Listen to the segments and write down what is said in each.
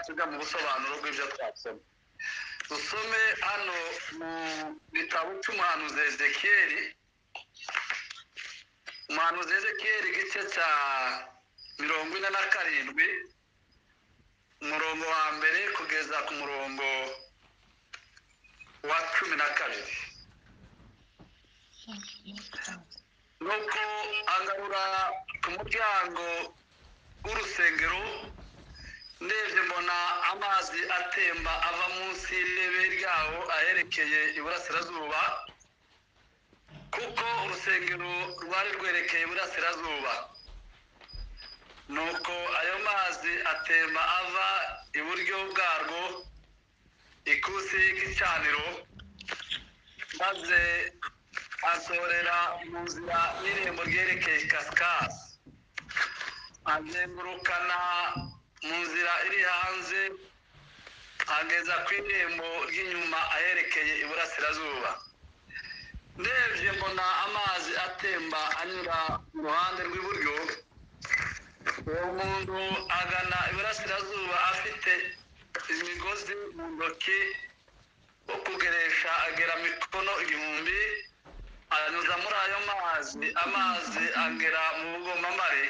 ubusobanuro bw'ibyo twasoma dusome hano mu gitabo cy'umuhanuzi ezekiyeri umuhanuzi ezekiyeri igice cya mirongo ine na karindwi umurongo wa mbere kugeza ku murongo wa cumi na kabiri nuko agarura ku muryango w'urusengero ndebye mbona amazi atemba ava munsi y'irebe ryawo aherekeye iburasirazuba kuko urusengero rwari rwerekeye iburasirazuba nuko ayo mazi atemba ava iburyo bwarwo ikusi y'igicaniro maze asorera mu nzira y'irembo ryerekeye kasikasi azengurukana mu nzira iri hanze ageza ku irembo ry'inyuma aherekeye iburasirazuba ndebye mbona amazi atemba anyura mu ruhande rw'iburyo uwo muntu agana iburasirazuba afite imigozi mu ntoki wo kugeresha agera mikono igihumbi aranyuza muri ayo mazi amazi agera mu bugomamare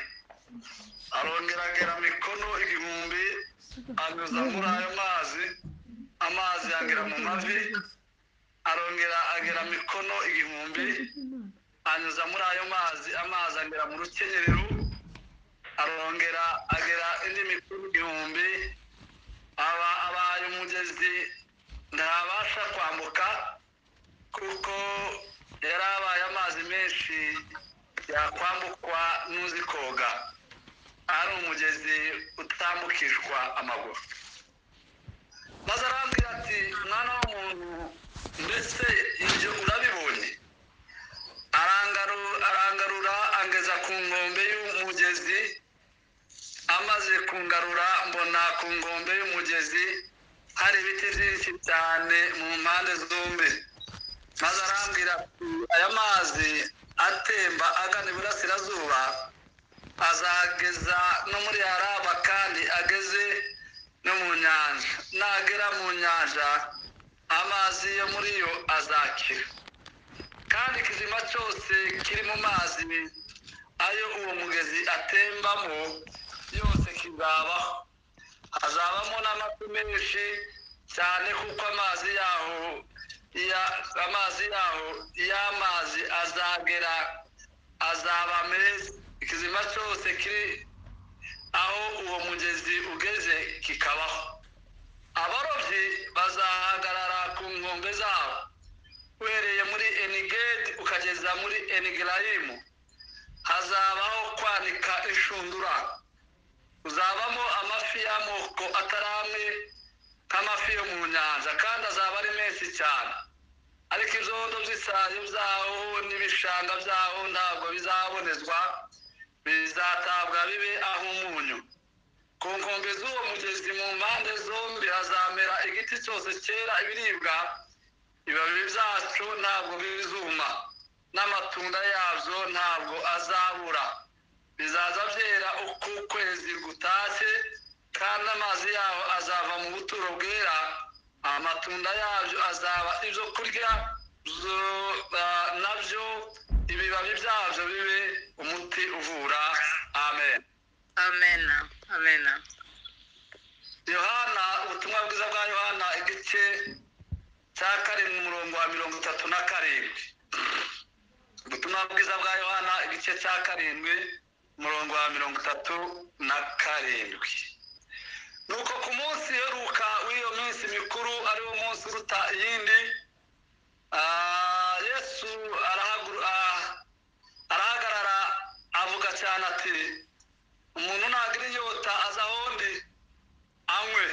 arongera agera mikono igihumbi anyuza muri ayo mazi amazi agera mu mavi arongera agera mikono igihumbi anyuza muri ayo mazi amazi agera mu rukenyerero arongera agera indi mikono igihumbi aba abaye umugezi ntabasha kwambuka kuko yari abaye amazi menshi yakwambukwa n'uzi koga ari umugezi utambukishwa amaguru maze arambwira ati mwana w'umuntu mbese ibyo urabibonye arangarura angeza ku nkombe y'umugezi amaze kungarura mbona ku nkombe y'umugezi hari ibiti byinshi cyane mu mpande zombi maze arambwira ati aya mazi atemba agana iburasirazuba azageza no muri araba kandi ageze no mu nyanja nagera mu nyanja amazi yo muri yo azakira kandi ikizima cyose kiri mu mazi ayo uwo mugezi atembamo yose kizabaho hazabamo n'amafi menshi cyane kuko amazi yaho amazi yaho y'amazi azagera azaba meza ikizima cyose kiri aho uwo mugezi ugeze kikabaho abarobyi bazahagarara ku nkombe zabo uhereye muri enigedi ukageza muri enigarayimu hazabaho kwanika inshundura uzabamo amafi y'amoko atari amwe nk'amafi yo mu nyanja kandi azaba ari menshi cyane ariko ibyondo by'isayo byaho n'ibishanga byaho ntabwo bizabonezwa bizatabwa bibe aho umunyu ku nkombe z'uwo mugezi mu mpande zombi hazamera igiti cyose cyera ibiribwa ibibabi byacu ntabwo bizuma n'amatunda yabyo ntabwo azabura bizaza byera uko ukwezi gutashye kandi amazi yaho azava mu buturo bwera amatunda yabyo azaba ibyo kurya nabyo ibibabi byabyo bibe umuti uvura amen amen amen yohana ubutumwa bwiza bwa yohana igice cya karindwi umurongo wa mirongo itatu na karindwi ubutumwa bwiza bwa yohana igice cya karindwi umurongo wa mirongo itatu na karindwi nuko ku munsi heruka w'iyo minsi mikuru ari wo munsi uruta iyindi yesu arahagarara avuga cyane ati umuntu ntagira inyota aza ahondi anywe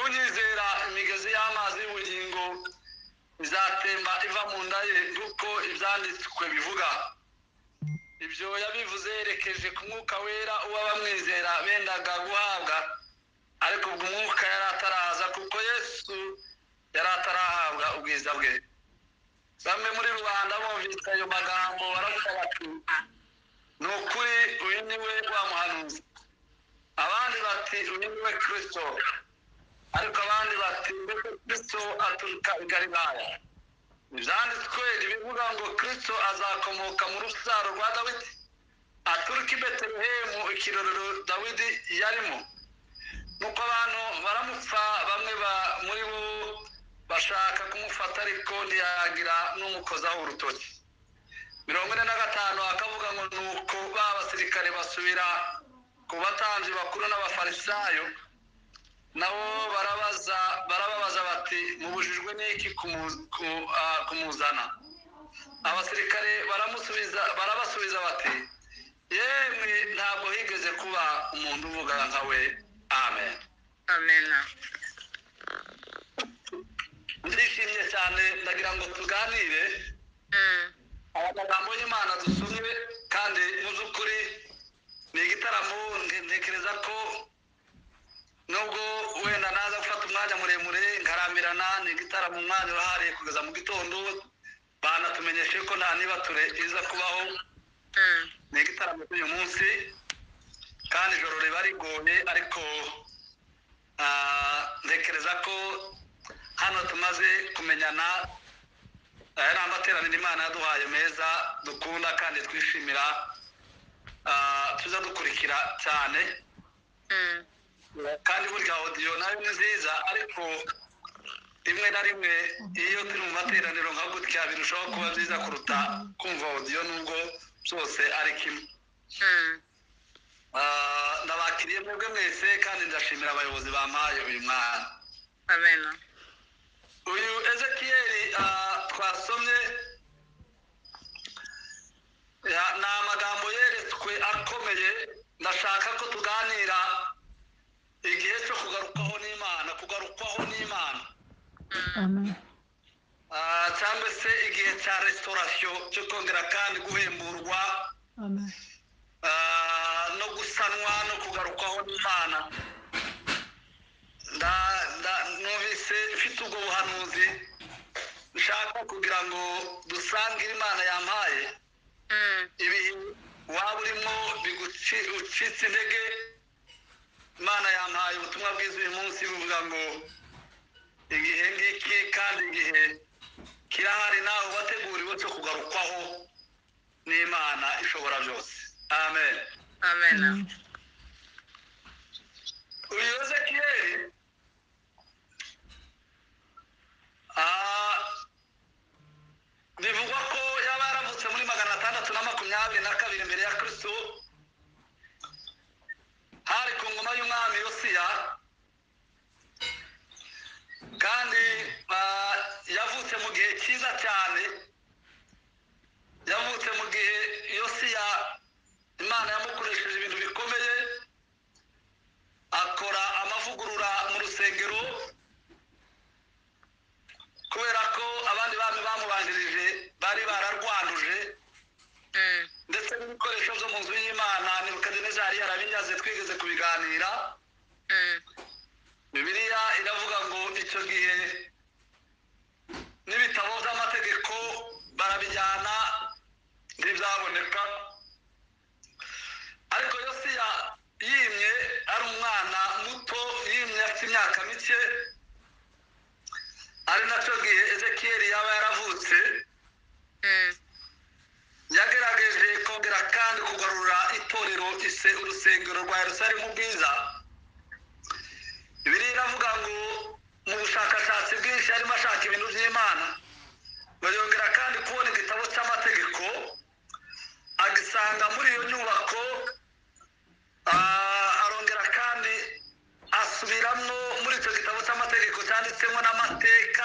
unyizera imigezi y'amazi y'ubugingo izatemba iva mu nda ye nk'uko ibyanditswe bivuga ibyo yabivuze yerekeje ku mwuka wera uba bamwizera bendaga guhabwa ariko ubwo umwuka yari ataraza kuko yesu yari atarahabwa ubwiza bwe bamwe muri rubanda bumvise ayo magambo baravuga bati ni ukuri uyu ni we wa muhanuzi abandi bati uyu ni we kirisito ariko abandi bati mbese kristo aturuka i galilaya ibyanditswe bivuga ngo kristo azakomoka mu rusaro rwa dawidi aturuka i betelehemu ikirorero dawidi yarimo nuko abantu baramupfa bamwe ba- muri bo bashaka kumufata ariko ntiyagira n'umukozaho urutoki mirongo ine na gatanu akavuga ngo ni uko ba basirikare basubira ku batanzi bakuru n'abafarisayo nabo barabaza barababaza bati mubujijwe n'iki kumu- ku- ah, kumuzana abasirikare baramusubiza barabasubiza bati yemwe ntabwo higeze kuba umuntu uvuga nka we amen amena ndishimye cyane ndagira ngo tuganire Mm, aya magambo y'imana dusomye kandi mu by'ukuri ni igitaramo nte- ntekereza ko nubwo wenda naza gufata umwanya muremure nkarambirana ni igitaramo umwanya urahariye kugeza mu gitondo banatumenyeshe ko nta nibature iza kubaho mm, ni igitaramo cy'uyu munsi kandi ijoro riba rigoye ariko ah, ntekereza ko hano tumaze kumenyana aya ni amateraniro imana yaduhaye meza dukunda kandi twishimira ah, tuza dukurikira cyane mm, kandi burya odiyo nayo ni nziza ariko rimwe na rimwe iyo turi mu materaniro nka gutya birushaho kuba byiza kuruta kumva odiyo nubwo byose ari kimwe mm. Ah, ndabakiriye mwebwe mwese kandi ndashimira abayobozi bampaye uyu mwana amena uyu ezekiyeli ah, twasomye ya- ni amagambo yeretswe akomeye ndashaka ko tuganira igihe cyo kugarukwaho n'imana kugarukwaho n'imana Amen. Ah, cyangwa se igihe cya resitorasiyo cyo kongera kandi guhemburwa Amen. Ah, no gusanwa no kugarukwaho n'imana Nda- nda- numvise mfite ubwo buhanuzi nshaka kugira ngo dusangire imana yampaye Mm, ibihe waba urimo bigucitse intege imana yampaye ubutumwa bwiza uyu munsi buvuga ngo igihe ngiki kandi igihe kirahari nawe wateguriwe cyo kugarukwaho n'imana ishobora byose amen amena Amen. uyu ezekiyeli ah, bivugwa ko yaba yaravutse muri magana atandatu na makumyabiri na kabiri mbere ya kristo hari ku ngoma y'umwami yosiya kandi ah, yavutse mu gihe cyiza cyane yavutse mu gihe yosiya imana yamukoresheje ibintu bikomeye akora amavugurura mu rusengero kubera ko abandi bami bamubanjirije bari bararwanduje Mm, ndetse n'ibikoresho byo mu nzu y'imana nebukadineza yari yarabinyaze twigeze kubiganira mm, bibiliya iravuga ngo icyo gihe n'ibitabo by'amategeko barabijyana ntibyaboneka ariko yosiya yimye ari umwana muto yimye afite imyaka mike ari nacyo gihe ezekiyeli yaba yaravutse mm, yagerageje kongera kandi kugarura itorero ise urusengero rwa yerusalemu bwiza biriya iravuga ngo mu bushakashatsi bwinshi yarimo ashaka ibintu by'imana bayongera kandi kubona igitabo cy'amategeko agisanga muri iyo nyubako ah, arongera kandi asubiramo muri icyo gitabo cy'amategeko cyanditsemo n'amateka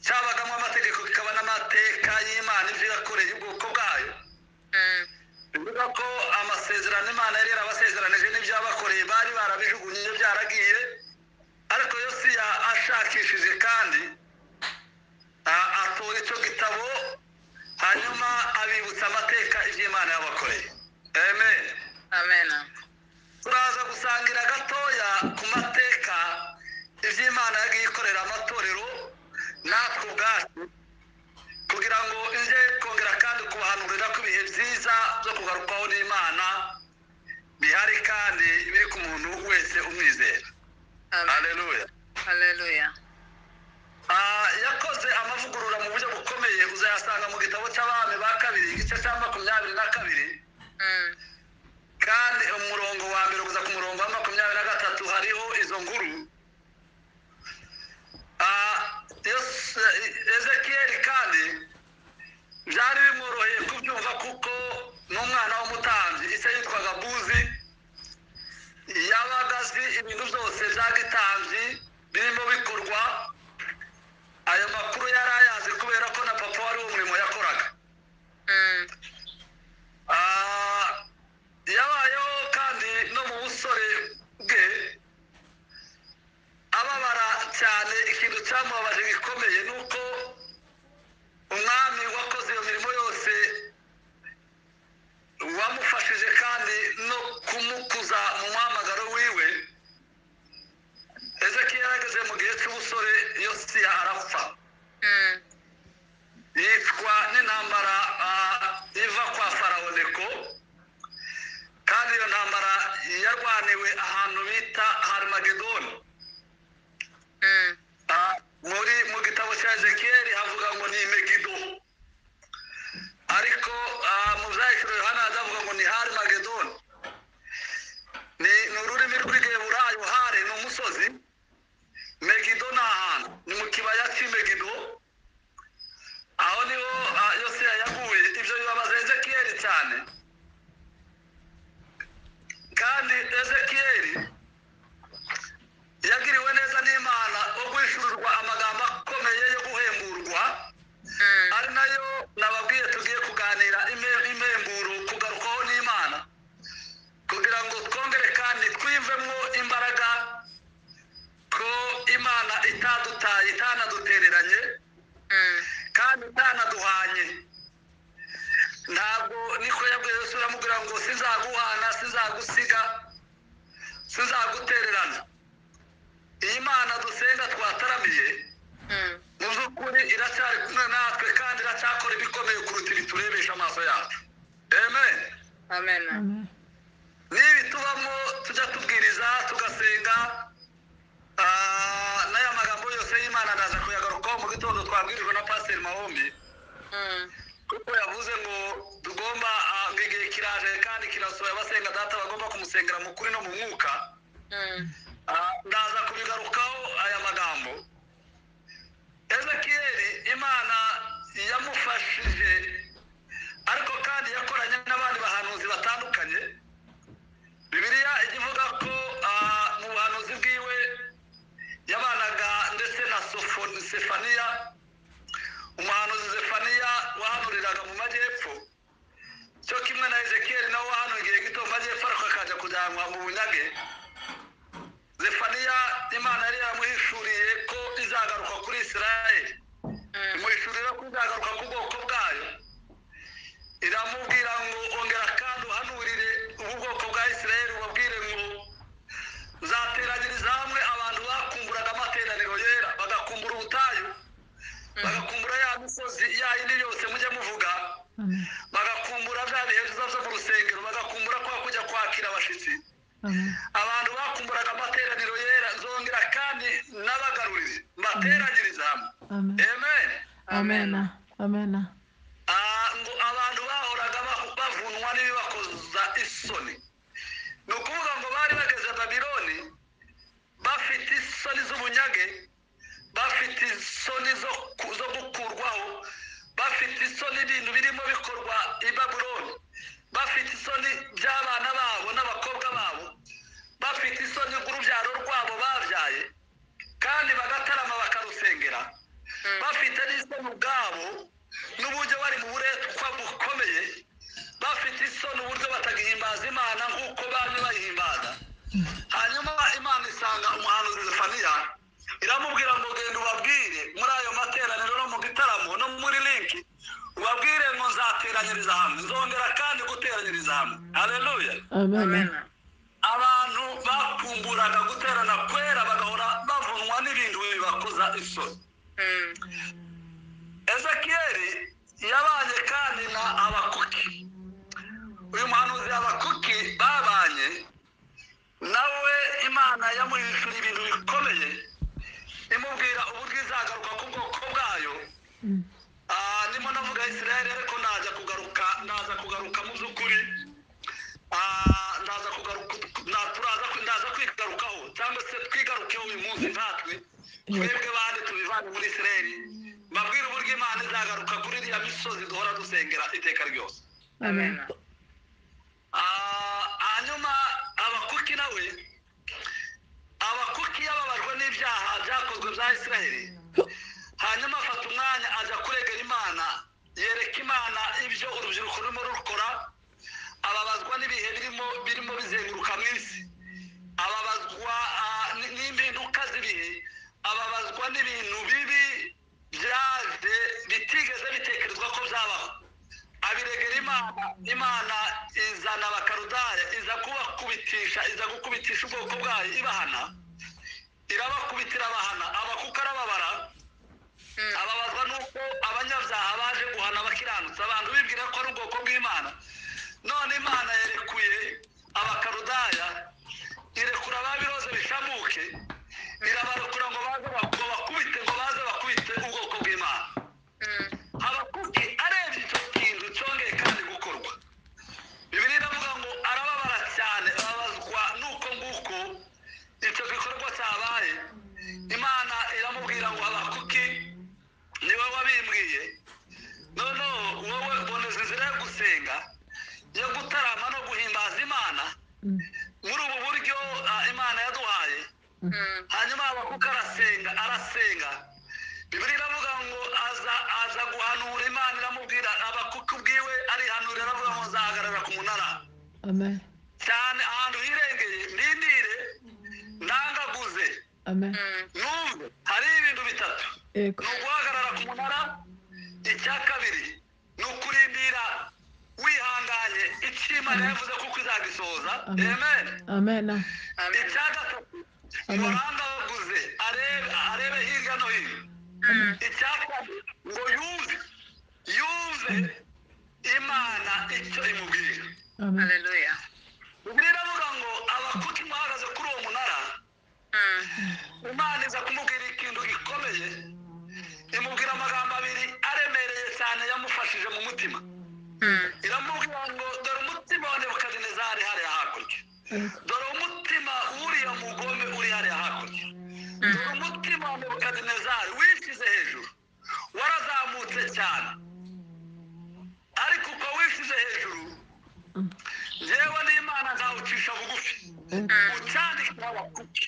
cyabagamo amategeko kikaba n'amateka y'imana ibyo yakoreye ubwoko bwayo mm, bivuga ko amasezerano imana yari yarabasezeranije n'ibyo yabakoreye bari barabijugunye byaragiye ariko yosiya ashakishije kandi a- atora icyo gitabo hanyuma abibutsa amateka iby'imana yabakoreye amen amena turaza gusangira gatoya ku mateka iby'imana yagiye ikorera amatorero natwe ubwacu kugira ngo nze kongera kandi kubahanurira ko ibihe byiza byo kugarukwaho n'imana bihari kandi biri ku muntu wese umwizera Amen. haleluya Hallelujah. Ah, yakoze amavugurura mu buryo bukomeye uzayasanga mu gitabo cy'abami ba kabiri igice cya makumyabiri na kabiri Mm, kandi umurongo wa mbere kuza ku murongo wa makumyabiri na gatatu hariho izo nguru Ah, Yes- ezekiyeli kandi byari bimworoheye kubyumva kuko n'umwana w'umutambyi ise yitwaga buzi yabaga azi ibintu byose bya gitambyi birimo bikorwa ayo makuru yari ayazi kubera ko na papa wari uwo murimo yakoraga mm, Ah, yabayeho kandi no mu busore bwe ababara cyane ikintu cyamubabaje gikomeye ni uko umwami wakoze iyo mirimo yose wamufashije kandi no kumukuza mu muhamagaro wiwe ezekiel yarageze mu gihe cy'ubusore yosiya arapfa mm, yicwa n'intambara ah, iva kwa farawo neko kandi iyo ntambara yarwaniwe ahantu bita harimagedoni mm, Ah, muri mu gitabo cya ezekiyeli havuga ngo ni megido ariko ah, mu byahishuro yohana hazavuga ngo ni harimagedoni ni ni ururimi rw'igiheburayo hari ni umusozi megido ni ahantu ni mu kibaya cy'imegido aho niho ah, yosiya yaguye ibyo bibabaza ezekiyeli cyane kandi ezekiyeli yagiriwe neza n'imana wo kwishyurirwa amagambo akomeye yo guhemburwa mm, ari nayo nababwiye tugiye kuganira ime- impemburo kugarukwaho n'imana kugira ngo twongere kandi twivemo imbaraga ko imana itadutaye itanadutereranye mm, kandi itanaduhanye ntabwo niko yabwiye yesu uramubwira ngo sinzaguhana sinzagusiga sinzagutererana iyi mana dusenga twataramiye mm, mu by'ukuri iracyari kumwe natwe kandi iracyakora ibikomeye kuruta ibi turebesha amaso yacu amen Amen. Amen. nibi tubamo tujya tubwiriza tugasenga ah, n'aya magambo yose y'imana ndaza kuyagarukaho mu gitondo twabwirijwe na pasiteri mahombi Mm, kuko yavuze ngo tugomba ah, ngo igihe kiraje kandi kirasohoye abasenga data bagomba kumusengera mu kuri no mu mwuka mm, Ah, ndaza kubigarukaho aya magambo ezekiyeli imana yamufashije ariko kandi yakoranye n'abandi bahanuzi batandukanye bibiliya ijya ivuga ko ah, mu buhanuzi bwiwe yabanaga ndetse na Sofo- sefaniya umuhanuzi sefaniya wahanuriraga mu majyepfo cyo kimwe na ezekiyeli nawe wahanuye igihe gito mu majyepfo ariko akajya kujyanwa mu bunyage zefaniya imana yari yamuhishuriye ko izagaruka kuri isirayeli mm, imuhishurira ko izagaruka ku bwoko bwayo iramubwira ngo ongera kandi uhanurire ubu bwoko bwa isirayeli ubabwire ngo zateranyiriza hamwe abantu bakumburaga amateraniro yera bagakumbura ubutayu bagakumbura ya misozi ya yindi yose mujye muvuga Amen. bagakumbura bya bihe biza byo mu rusengero bagakumbura kwa kujya kwakira abashyitsi Amen. abantu bakumburaga amateraniro yera nzongera kandi n'abagaruriye mbateranyiriza hamwe Amen. amen Amen. Amen. Ah, ngo abantu bahoraga bahu- bavunwa n'ibibakoza isoni ni ukuvuga ngo bari bageze babiloni bafite isoni z'ubunyage bafite isoni zo ku- zo gukurwaho bafite isoni ibintu birimo bikorwa i babuloni bafite isoni by'abana babo n'abakobwa babo bafite isoni rw'urubyaro rwabo babyaye kandi bagatarama bakarusengera bafite n'isoni ubwabo n'uburyo bari mu buretwa bukomeye bafite isoni uburyo batagihimbaza imana nk'uko bamwe bayihimbaza hanyuma imana isanga umuhanuzi zefaniya iramubwira ngo genda ubabwire muri ayo materaniro no mu gitaramo no muri linki ubabwire ngo nzateranyiriza hamwe nzongera kandi guteranyiriza hamwe haleluya Amen. Amen. abantu bakumburaga guterana kwera bagahora bavunwa n'ibintu bibakoza isoni Mm, ezekiyeli yabanye kandi na abakuki uyu muhanuzi abakuki babanye nawe imana yamuhishura ibintu bikomeye imubwira uburyo izagaruka ku bwoko bwayo Mm. Ah, ndimo navuga israel ariko naza kugaruka naza kugaruka mu by'ukuri Ah, naza kugaruka na turaza naza kwigarukaho cyangwa se twigarukeho uyu munsi natwe twebwe bandi tubivane muri israel mbabwire uburyo imana izagaruka kuri iriya misozi duhora dusengera iteka ryose Amen. Ah, hanyuma abakuki nawe abakuki yababajwe n'ibyaha byakozwe bya isiraheli hanyuma afata umwanya aza kuregera imana yereka imana ibyo urubyiruko rurimo rukora ababazwa n'ibihe birimo birimo bizenguruka mu isi ababazwa ah, n- n'impinduka z'ibihe ababazwa n'ibintu bibi byaje bitigeze bitekerezwa ko byabaho abiregera imana imana izana abakarudaya iza kubakubitisha iza gukubitisha ubwoko bwayo ibahana irabakubitira abahana abakuka arababara ababazwa nuko abanyabyaha baje guhana abakiranutsi abantu bibwira ko ari ubwoko bw'imana none imana yerekuye abakarudaya irekura ababiroze bishamuke irabarekura ngo baze bak- bakubite ngo baze bakubite ubwoko bw'imana abakuki arebye icyo kintu cyongeye kandi gukorwa bibiri iravuga ngo arababara cyane ababazwa nuko nguko icyo gikorwa cyabaye imana iramubwira ngo abakuki niwe wabimbwiye noneho wowe boneza inzira yo gusenga yo gutarama no guhimbaza imana Mm. muri ubu buryo ah, imana yaduhaye hanyuma abakuka arasenga arasenga bibiri iravuga ngo aza aza guhanura imana iramubwira abakuka ubwiwe arihanura iravuga ngo nzahagarara ku munara Amen. cyane ahantu hirengeye ndindire ndangaguze Amen. numve hari ibintu bitatu Yego. ni uguhagarara ku munara icya kabiri ni ukurindira wihanganye icyo imana yavuze kuko izagisohoza Amen. amen Amen. icya gatatu Amen. murangaguze arebe arebe hirya no hino icyapa ngo yumve yumve imana icyo imubwira Amen. bibiliya iravuga ngo abakuki bahagaze kuri uwo munara imana iza kumubwira ikintu gikomeye imubwira amagambo abiri aremereye cyane yamufashije mu mutima iramubwira ngo dore umutima wa nebukadinezari hariya hakurya Yego. dore umutima w'uriya mugome uri hariya hakurya dore umutima wa nebukadinezari wishyize hejuru warazamutse cyane ariko uko wishyize hejuru yewe n'imana nzawucisha bugufi Yego. ucyandikira abakuki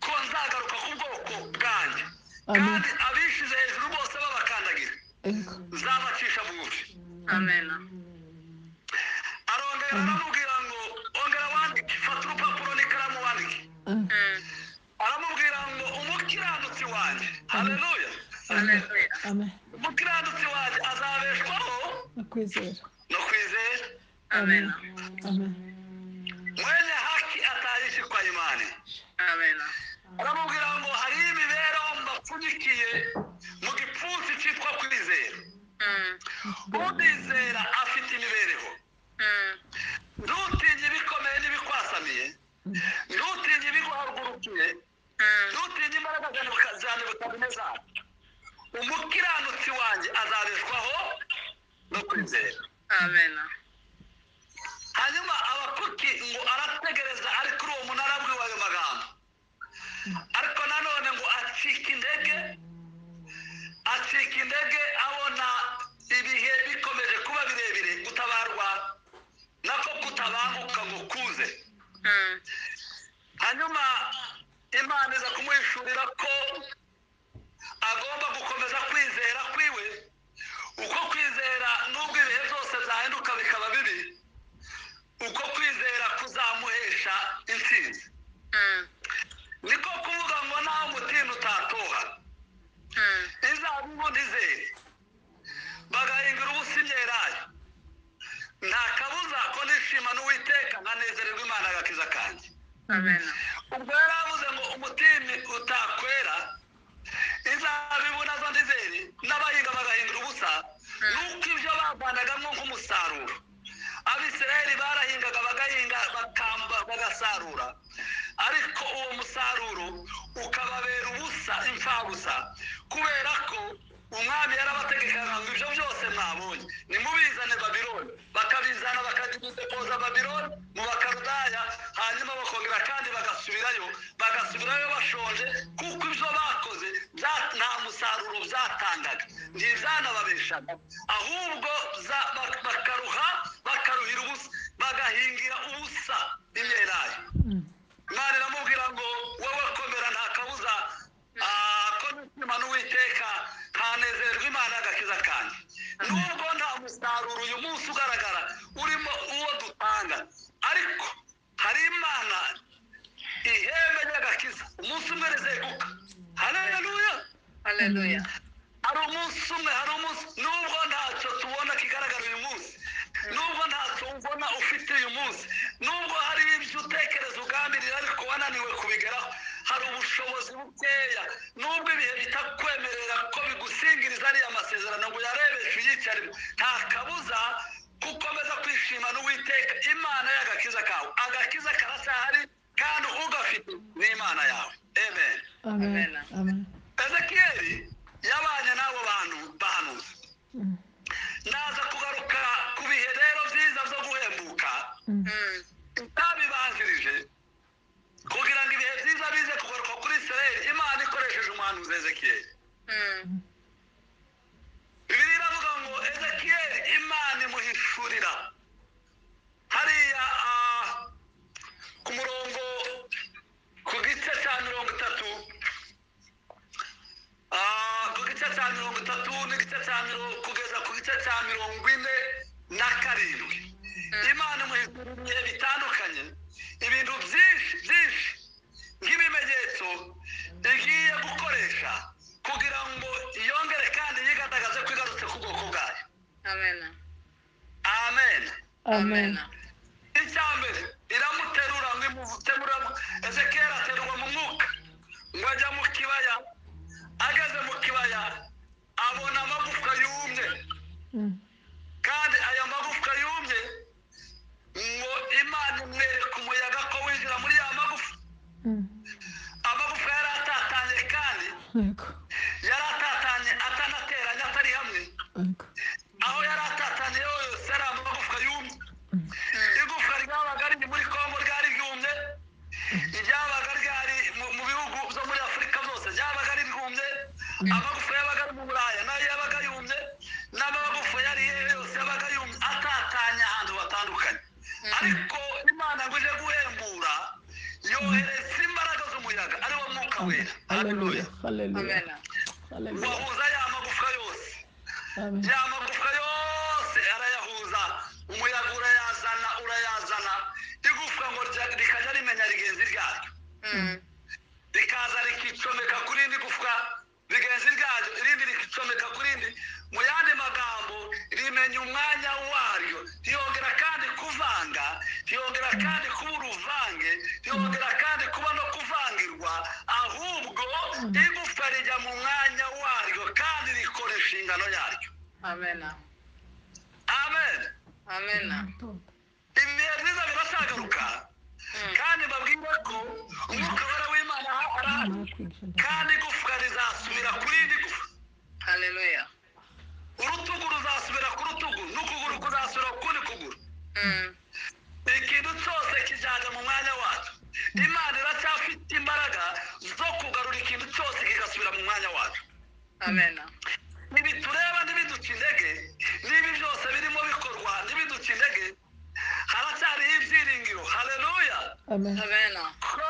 ko nzagaruka ku bwoko bwanjye Amen. kandi abishyize hejuru bose babakandagira Yego. nzabacisha bugufi arongera aramubwira ngo ongera wandike fata urupapuro n'ikaramu wandike Mm. aramubwira ngo umukiranutsi wanjye haleluya Amen. umukiranutsi wanjye azabeshwaho Nakwizera. no kwizera Amen. Amen. mwenye haki atayishikwa imani aramubwira ngo hariho imibereho mbapfunyikiye mu gipfunsi cyitwa kwizera unizera afite imibereho ntutinye ibikomeye n'ibikwasamiye ntutinye ibiguhagurukiye ntutinye imbaraga za Nebuka- za nebukadineza umukiranutsi wanjye azabeshwaho no kwizera hanyuma abakuki ngo arategereza ari kuri uwo munara abwiwe ayo magambo ariko nanone ngo acika indege acika indege abona ibihe bikomeje kuba birebire gutabarwa nako kutabanguka ngo kuze hanyuma imana iza kumuhishurira ko agomba gukomeza kwizera kwiwe uko kwizera n'ubwo ibihe byose byahinduka bikaba bibi uko kwizera kuzamuhesha intsinzi niko kuvuga ngo naho umutima utatoha izabibu ntizere bagahingira ubusa imyelayo nta kabuza ko nishima n'uwiteka nkanezererwa imana agakiza kanjye ubwo yari avuze ngo umutima utakwera izabibu nazo ndizere n'abahinga bagahingira ubusa nuko ibyo bavanagamo nk'umusaruro abisirayeli barahingaga bagahinga bakamba bagasarura ukababera ubusa imfabusa kubera ko umwami yarabategekaga ngo ibyo byose mwabonye nimubizane babironi bakabizana bakajya gudepoza babironi mu bakarudaya hanyuma bakongera kandi bagasubirayo bagasubirayo bashonje kuko ibyo bakoze bya- nta musaruro byatangaga ntibyanababeshaga ahubwo za- bak- bakaruha bakaruhira ubusa bagahingira ubusa imyelayo imana iramubwira ngo wowe komera nta kabuza ah, ko nishima n'uwiteka ntanezerwa imana y'agakiza kanjye nubwo nta musaruro uyu munsi ugaragara urimo uwo dutanga ariko hari imana ihembe ry'agakiza umunsi umwe rizeguka haleluya Haleluya. hari umunsi umwe hari umunsi nubwo ntacyo tubona kigaragara uyu munsi nubwo ntacyo ubona ufite uyu munsi nubwo hari ibyo utekereza ugambirira ariko wananiwe kubigeraho hari ubushobozi bukeya nubwo ibihe bitakwemerera ko bigusingiriza ariya masezerano ngo uyarebeshe uyicaremo nta kabuza gukomeza kwishima n'uwiteka imana y'agakiza kawe agakiza karacyahari kandi ugafite ni imana yawe amen Amen. Amen. ezekiyeli yabanye n'abo bantu bahanuzi Mm, ndaza kugaruka ku bihe rero byiza byo guhembuka mm, Mm, itabibanzirije kugira ngo ibihe byiza bize kugaruka kuri israel imana ikoresheje umuhanuzi ezekiyeli mm, bibiri iravuga ngo ezekiyeli imana imuhishurira hariya ah, ku murongo ku gice cya mirongo itatu ah, ku gice cya mirongo itatu n'igice cya mirongo kugeza ku gice cya mirongo ine na karindwi imana imuhishurira ibihe bitandukanye ibintu byinshi byinshi nk'ibimenyetso igiye gukoresha kugira ngo yongere kandi yigaragaze ko igarutse ku bwoko bwayo Amen. amen Amen. icya mbere iramuterura ngo imutemura ezekera aterurwa mu mwuka ngo ajya mu kibaya ageze mu kibaya abona amagufwa yumye Mm, kandi aya magufwa yumye ngo imana imwereka umuyaga ko winjira muri ya magufa mm. amagufwa yari atatanye kandi Yego. yari atatanye atanateranye atari hamwe Yego. aho yari atatanye yose ari amagufwa yumye Mm, igufwa ryabaga riri muri kongo ryari ryumye ryabaga ryari mu- mu bihugu byo muri afurika byose ryabaga riryumye amagufa yabaga ari mu buraya nayo yabaga yumye n'amagufa yari hehe yose yabaga yumye atatanye ahantu hatandukanye ariko imana ngo ije guhembura yohereza imbaraga z'umuyaga ari wo mwuka wera Hallelujah. Amen. Hallelujah. Hallelujah. wahuza ya magufwa yose Amen. ya magufwa yose arayahuza umuyaga urayazana urayazana igufwa ngo rya- rikajya rimenya rigenzi ryaryo Mm, rikaza rikicomeka ku rindi gufwa rigenzi ryaryo irindi rikicomeka ku rindi mu yandi magambo rimenya umwanya waryo ntiyongera kandi kuvanga ntiyongera kandi kuba uruvange ntiyongera kandi kuba no kuvangirwa ahubwo igufwa rijya mu mwanya waryo kandi rikora inshingano yaryo Amen. amen Amen. ibihe byiza birasagaruka kandi babwire ko umwuka wera w'imana ahora kandi igufwa rizasubira ku rindi gufwa Hallelujah. urutugu ruzasubira ku rutugu n'ukuguru kuzasubira ku kundi kuguru Mm, ikintu cyose kijyanye mu mwanya wacyo imana iracyafite imbaraga zo kugarura ikintu cyose kigasubira mu mwanya wacyo Amen. ntibitureba ntibiduca intege niba byose birimo bikorwa ntibiduca intege haracyariho ibyiringiro haleluya Amen. Amen. ko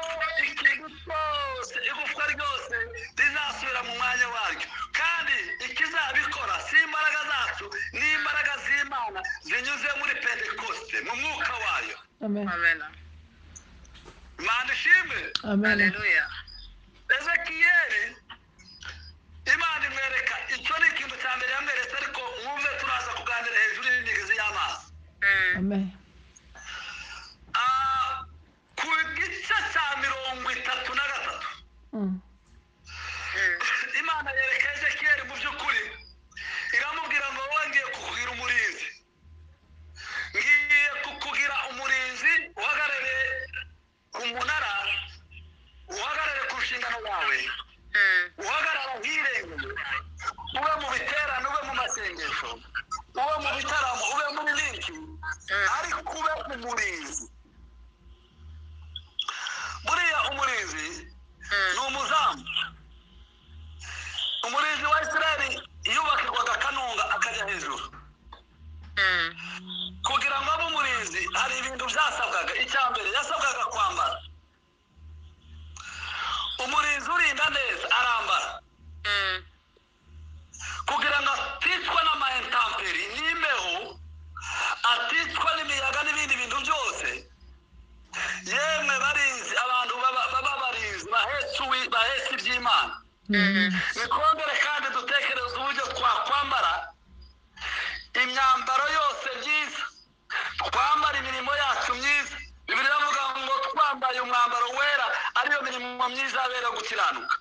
ikintu cyose igufwa ryose rizasubira mu mwanya waryo kandi ikizabikora si imbaraga zacu ni imbaraga z'imana zinyuze muri pentekoste mu mwuka wayo Amen. Amen. imana ishimwe Amen. Hallelujah. ezekiyeli imana imwereka icyo ni ikintu cya mbere yamweretse ariko mwumve turaza kuganira hejuru y'imigezi y'amazi Mm, Amen. Ah, ku gice cya mirongo itatu na gatatu Mm, mm, imana yereka ezekiyeli mu by'ukuri iramubwira ngo wowe ngiye kukugira umurinzi ngiye kukugira umurinzi uhagarare ku munara uhagarare ku nshingano yawe twongere kandi dutekereze uburyo twakwambara imyambaro yose myiza twambara imirimo yacu myiza bibiri bavuga ngo twambaye umwambaro wera ariyo mirimo myiza yabera gukiranuka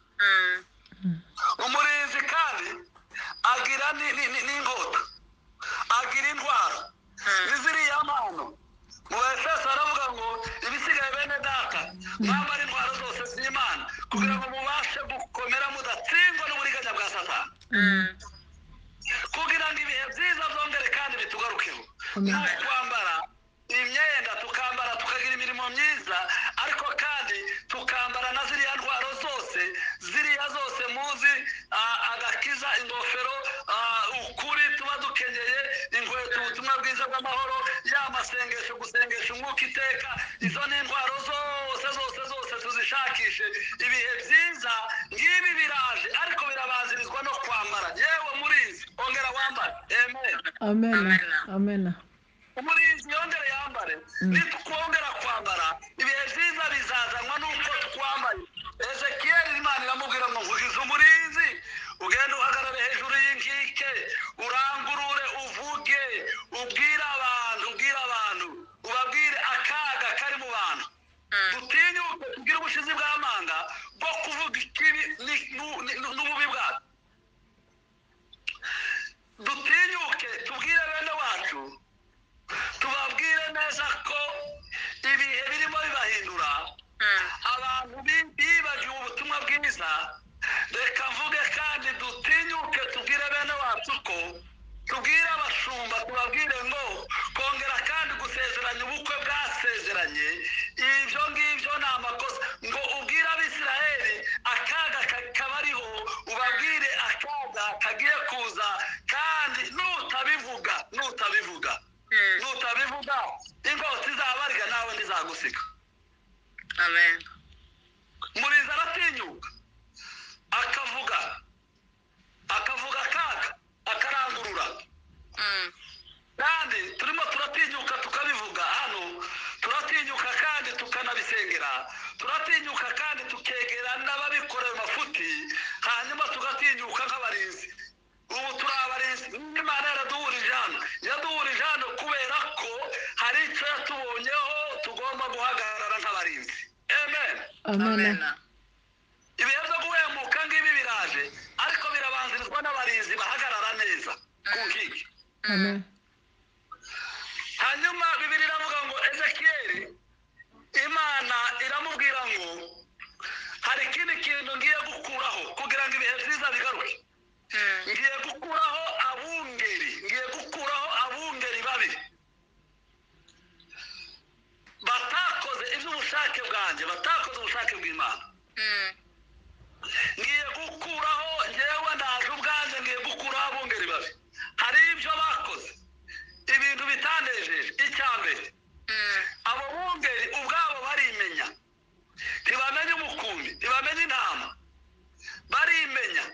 umurinzi kandi agira ni- ni- ni- n'ingota agira indwara ni ziriya mpano mu basasa baravuga ngo ibisigaye bene data mwambara intwaro zose z'imana kugira ngo mubashe gukomera mudatsindwa n'uburiganya bwa satani kugira ngo ibihe byiza byongere kandi bitugarukeho Amen. nta kwambara imyenda tukambara tukagira imirimo myiza ariko kandi tukambara na ziriya ndwara zose ziriya zose muzi ah, agakiza ingofero ah, ukuri tuba dukenyeye inkweto ubutumwa bwiza bw'amahoro ya masengesho gusengesha umwuka iteka izo ni indwara zose zose zose tuzishakishe ibihe byiza ngibi biraje ariko birabanzirizwa no kwambara yewe murizi ongera wambare amen Amen. Amen. umurinzi yongere yambare nitwongera kwambara ibihe byiza bizazanwa n'uko twambaye ezekiyeli imana iramubwira ngo nkugize umurinzi ugenda uhagarare hejuru y'inkike urangurure uvuge ubwire abantu ubwire abantu ubabwire akaga kari mu bantu dutinyuke tugire ubushizi bw'amanga bwo kuvuga ikibi ni- nu- ni- nu- n'ububi bwabyo dutinyuke tubwire bene wacu tubabwire neza ko ibihe birimo bibahindura abantu bi- bibagiwe ubutumwa bwiza reka mvuge kandi dutinyuke tubwire bene wacu ko tubwire abashumba tubabwire ngo kongera kandi gusezeranya ubukwe bwasezeranye ibyo ngibyo ni amakosa ngo ubwire abisiraheli akaga ka- kabariho ubabwire akaga kagiye kuza kandi nutabivuga nutabivuga nutabivuga ingoti izabarya nawe ntizagusiga Amen. murinzi aratinyuka akavuga akavuga akaga akarangurura Mm. kandi turimo turatinyuka tukabivuga hano turatinyuka kandi tukanabisengera turatinyuka kandi tukegera n'ababikorera amafuti hanyuma tugatinyuka nk'abarinzi ubu turi abarinzi imana yaraduhurije hano yaduhurije hano kubera ko hari icyo yatubonyeho tugomba guhagarara nk'abarinzi amen Amen. Amen. ibihe byo guhemuka ngibi biraje ariko birabanzirizwa n'abarinzi bahagarara neza ku nkiki Amen. hanyuma bibiri iravuga ngo ezekiyeli imana iramubwira ngo hari ikindi kintu ngiye gukuraho kugira ngo ibihe byiza bigaruke Mm. ngiye gukuraho abungeri ngiye gukuraho abungeri babi batakoze iby'ubushake bwanjye batakoze ubushake bw'imana Mm. ngiye gukuraho ngewe ndaje ubwanjye ngiye gukuraho abungeri babi hari ibyo bakoze ibintu bitanejeje icya mbere Mm. abo bungeri ubwabo barimenya ntibamenya umukumbi ntibamenya intama barimenya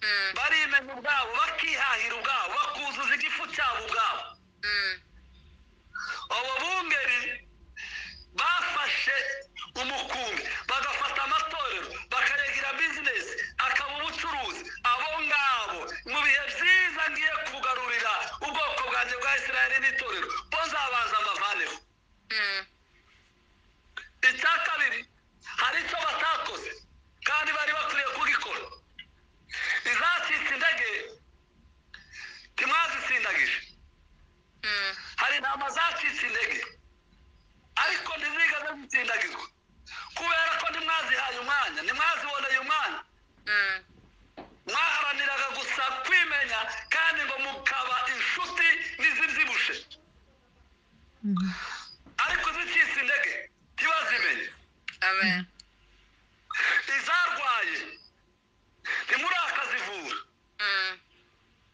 Mm. barimenya ubwabo bakihahira ubwabo bakuzuza igifu cyabo ubwabo Mm. abo bungeri bafashe umukumbi bagafata amatorero bakayagira bizinesi akaba ubucuruzi abo ngabo mu bihe byiza ngiye kugarurira ubwoko bwanjye bwa isirayeli n'itorero bo nzabanza mbavaneho Mm. icya kabiri hari icyo batakoze kandi bari bakwiriye kugikora izacitse indege ntimwazisindagije Mm. hari intama zacitse intege ariko ntizigeze zitsindagizwa kubera ko ntimwazihaye umwanya ntimwaziboneye umwanya Mm. mwaharaniraga gusa kwimenya kandi ngo mukaba inshuti n'izibyibushye ariko izicitse intege ntibazimenye Amen. izarwaye ntimurakazivura Mm.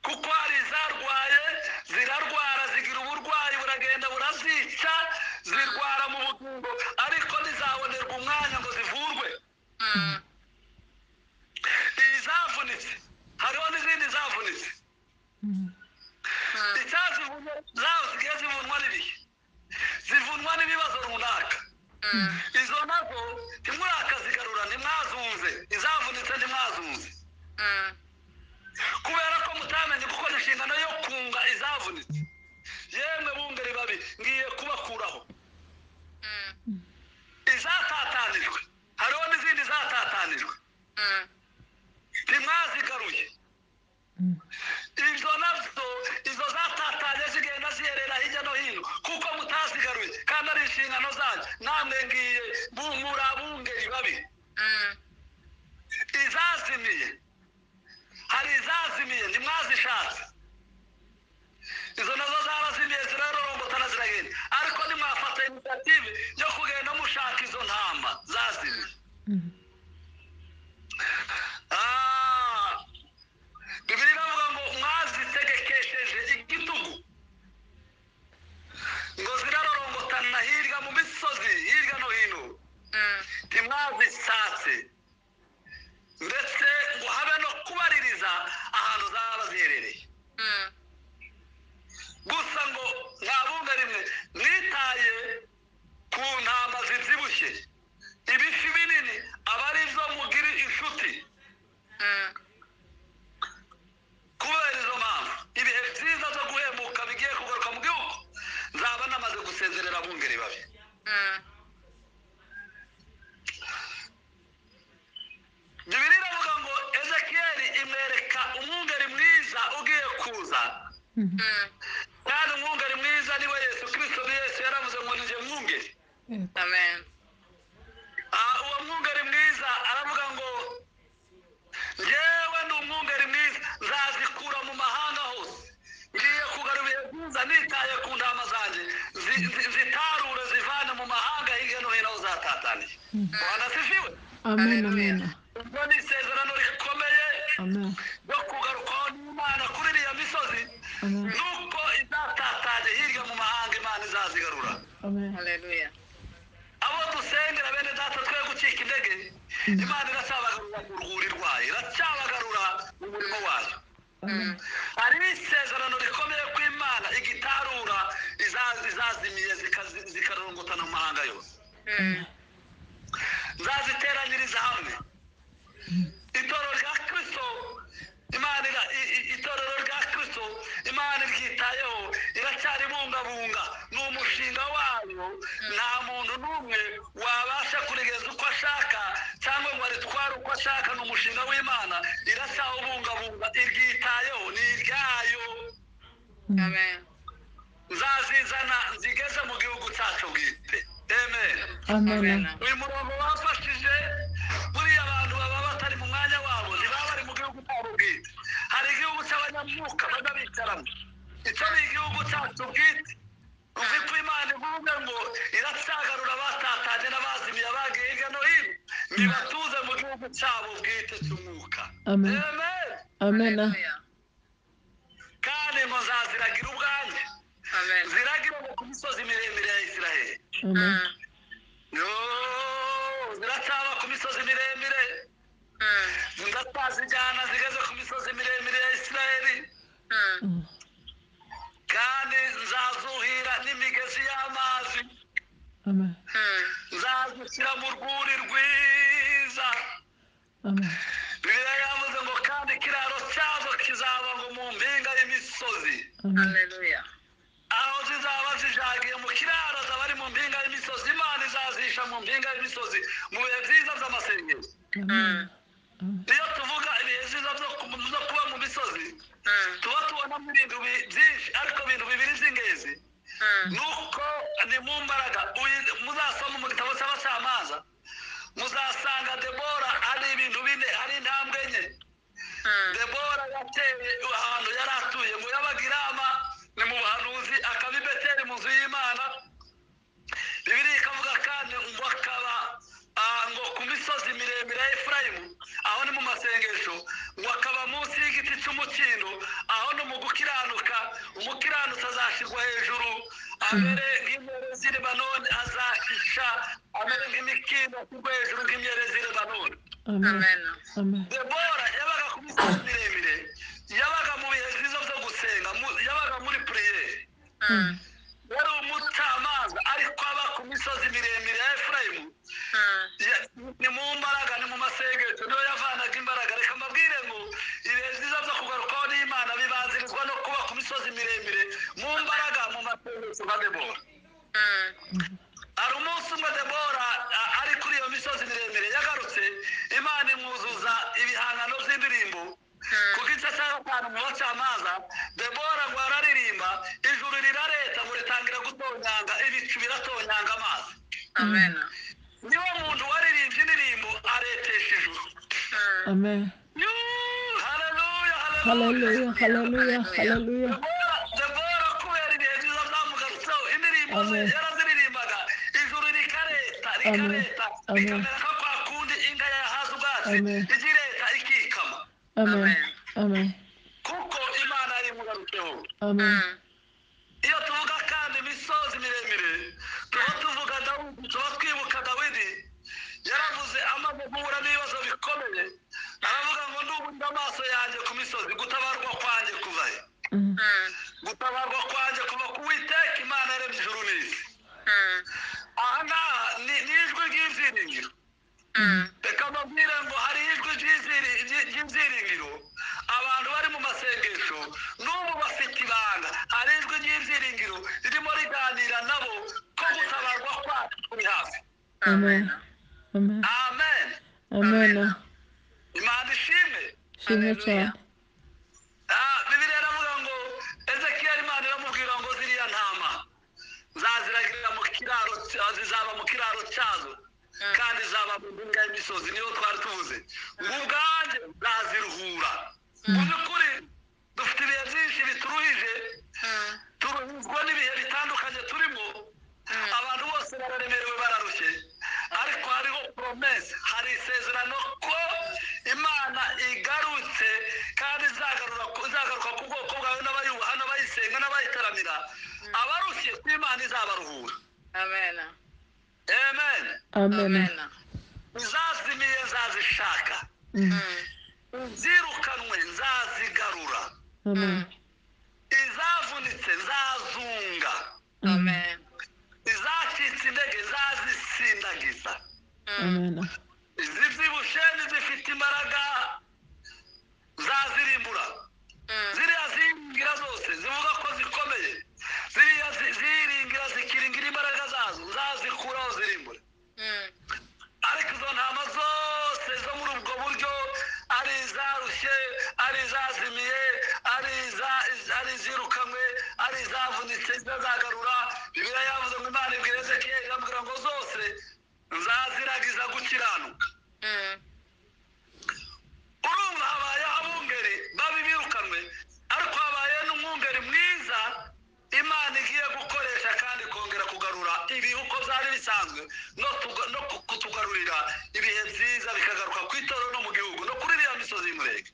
kuko hari izarwaye zirarwara zigira uburwayi buragenda burazica zirwara mu bugingo ariko ntizabonerwa umwanya ngo zivurwe Mm. izavunitse hariho n'izindi zavunitse Mm. icyazivunye zaho zigiye zivunwa n'ibihe zivunwa n'ibibazo runaka izo nazo ntimurakazigarura ntimwazunze izavunitse ntimwazunze kubera ko mutamenye gukora inshingano yo kunga izavunitse yemwe bungeri babi ngiye kubakuraho izatatanijwe hariho n'izindi zatatanijwe ntimwazigaruye izo nazo izo zatatanye zigenda ziherera hirya no hino kuko mutazigaruye kandi ari inshingano zanyu namwe ngiye bu- muri abungeri babi izazimiye hari izazimiye ntimwazishatse izo nazo zarazimiye zirarorombotana ziragenda ariko ntimwafata initiative yo kugenda mushaka izo ntama zazimiye Ah, bibiri iravuga ngo mwazitegekesheje igitugu ngo zirarorongotana hirya mu misozi hirya no hino ntimwazisatse ndetse ngo habe no kubaririza ahantu zaba ziherereye gusa ngo nta bumwe rimwe mwitaye ku ntama zibyibushye ibifi binini aba ari zo mugira inshuti kubera izo mpamvu ibihe byiza byo guhemuka bigiye kugaruka mu gihugu nzaba namaze gusezerera abungeri babi bibiri iravuga ngo ezekiyeli imwereka umwungeri mwiza ugiye kuza kandi umwungeri mwiza niwe yesu kirisito yesu yaravuze ngo ninjye mwungeri Amen. Ah, uwo mwungeri mwiza aravuga ngo ngewe ni umwungeri mwiza nzazikura mu mahanga hose ngiye kugarura ibihe byiza nitaye ku ndama zanjye zi- zi- zitarure zivane mu mahanga hirya no hino aho zatataniye rwanda sifiwe Amen. Amen. ubwo ni isezerano rikomeye Amen. ryo kugarukwaho n'imana kuri iriya misozi Amen. nuko izatatanye hirya mu mahanga imana izazigarura Amen. Hallelujah. abo dusengera bene data twe gucika intege imana iracyabagarura mu rwuri rwayo iracyabagarura mu murimo wayo Amen. hari isezerano rikomeye ko imana igitarura iza- izazimiye zikazi- zikarongotana mu mahanga yose Mm. nzaziteranyiriza hamwe itorero rya kirisito imana ira- i- i- itorero rya kirisito imana iryitayeho iracyaribungabunga ni umushinga wayo nta muntu n'umwe wabasha kurigeza uko ashaka cyangwa ngo aritware uko ashaka ni umushinga w'imana iracyawubungabunga iryitayeho ni iryayo Amen. nzazizana nzigeze mu gihugu cyacu bwite amen Amen. uyu murongo wafashije buriya abantu baba batari mu mwanya wabo ntibaba bari mu gihugu cyabo bwite hari igihugu cy'abanyamwuka bajya bicaramo icyo ni igihugu cyacu bwite uzi ko imana ivuga ngo iracyagarura abatatanye n'abazimiye abagiye hirya no hino ntibatuze mu gihugu cyabo bwite cy'umwuka Amen. Amen. Amen. Hallelujah. kandi ngo nzaziragira ubwanjye Amen. ziragire ngo ku misozi miremire ya isiraheli Amen. Mm. Yoo, ziracyaba ku misozi miremire Mm. ndazijyana zigeze ku misozi miremire ya isirayeli Mm. kandi nzazuhira n'imigezi y'amazi Amen. Mm. nzazushyira mu rwuri rwiza Amen. bibiliya yavuze ngo kandi ikiraro cyazo kizaba ngo mu mpinga y'imisozi Amen. Hallelujah. aho zizaba zijagiye mu kiraro zaba ari mu mpinga y'imisozi imana izazisha mu mpinga y'imisozi mu bihe byiza by'amasengesho Amen. Amen. iyo tuvuga ibihe byiza byo ku- byo kuba mu misozi Mm. tuba tubonamo ibintu bi- byinshi ariko ibintu bibiri by'ingenzi Mm. nuko ni mu mbaraga uyi- muzasoma mu gitabo cy'abacamanza muzasanga debora ari ibintu bine ari intambwe enye Mm. debora yateye ahantu yari atuye ngo yabaga inama ni mu buhanuzi akaba i beteli mu nzu y'imana bibiliya ikavuga kandi ngo akaba ah, ngo ku misozi miremire ya efurayimu aho ni mu masengesho ngo akaba munsi y'igiti cy'umukindo aho ni mu gukiranuka umukiranutsi azashyirwa hejuru amere nk'imyerezi i lebanoni azakisha amere nk'imikindo ashyirwa hejuru nk'imyerezi i lebanoni Amen. Amen. Amen. debora yabaga ku misozi miremire yabaga mu bihe byiza byo gusenga mu- yabaga muri puriyeri Mm. yari umucamanza ariko aba ku misozi miremire ya efurayimu umunsi umwe debora hari umunsi umwe debora a- ari kuri iyo misozi miremire yagarutse imana imwuzuza ibihangano by'indirimbo ku gice cya gatanu mu bacamanza debora ngo araririmba ijuru rirareta ngo ritangira gutonyanga ibicu biratonyanga amazi niwo muntu waririmbye indirimbo aretesha ijuru Amen. Yuuu, haleluya haleluya Hallelujah. Hallelujah. Hallelujah. debora kubera ibihe byiza byamugarutseho indirimbo ze Amen. yaraziririmbaga ijuru rikareta rikareta Amen. rikamera nka kwa kundi inka yahaze ubwatsi Amen. igireta ikikama Amen. Amen. kuko imana yarimugarutseho Amen. iyo tuvuga kandi imisozi miremire tuba tuvuga dawidi tuba twibuka dawidi yaravuze amaze guhura n'ibibazo bikomeye aravuga ngo ndubunze amaso yanjye ku misozi gutabarwa kwanjye kuva he Mm. gutabarwa kwanjye kuva ku witeka imana yaremye ijuru n'isi aha ngaha ni ni ijwi ry'ibyiringiro reka mbabwire ngo hari ijwi ry'iziri- ry- ry'ibyiringiro abantu bari mu masengesho n'ubu bafite ibanga hari ijwi ry'ibyiringiro ririmo riganira nabo ko gutabarwa kwacu kuri hafi Amen. Amen. amen Amen. imana ishimwe Shimwe cyane. Ah, bibiliya iravuga ngo ezekiyeli imana iramubwira ngo ziriya ntama zaziragirira mu kiraro cya- zizaba mu kiraro cyazo kandi zaba mu mpinga y'imisozi niyo twari tuvuze ngo ubwanjye zaziruhura mu by'ukuri dufite ibihe byinshi bituruhije turuhuzwa n'ibihe bitandukanye turimo abantu bose bararemerewe bararushye ariko hariho promese hari isezerano ko imana igarutse kandi izagarura ku- izagaruka ku bwoko bwawe n'abayubaha n'abayisenga n'abayitaramira abarushye si imana izabaruhura amen Amen. izazimiye nzazishaka Mm. izirukanwe nzazigarura Amen. izavunitse nzazunga izacitse intege zazisindagiza Amen. izibyibushye n'izifite imbaraga zazirimbura ziriya ziringira zose zivuga ko zikomeye ziriya zi- ziringira zikiringira imbaraga zazo zazikuraho zirimbura ariko izo ntama zose zo muri ubwo buryo ari izarushye ari izazimiye ari iza- ari izirukanywe ari izavunitse zazagarura bibiliya yavuze ngo imana ibwira ezekiyeli iramubwira ngo zose nzaziragiza gukiranuka urumva habaye abungeri babi birukanwe ariko habaye n'umwungeri mwiza imana igiye gukoresha kandi kongera kugarura ibihuko byari bisanzwe no tuga- no ku- kutugarurira ibihe byiza bikagaruka ku itorero no mu gihugu no kuri iriya misozi y'umurenge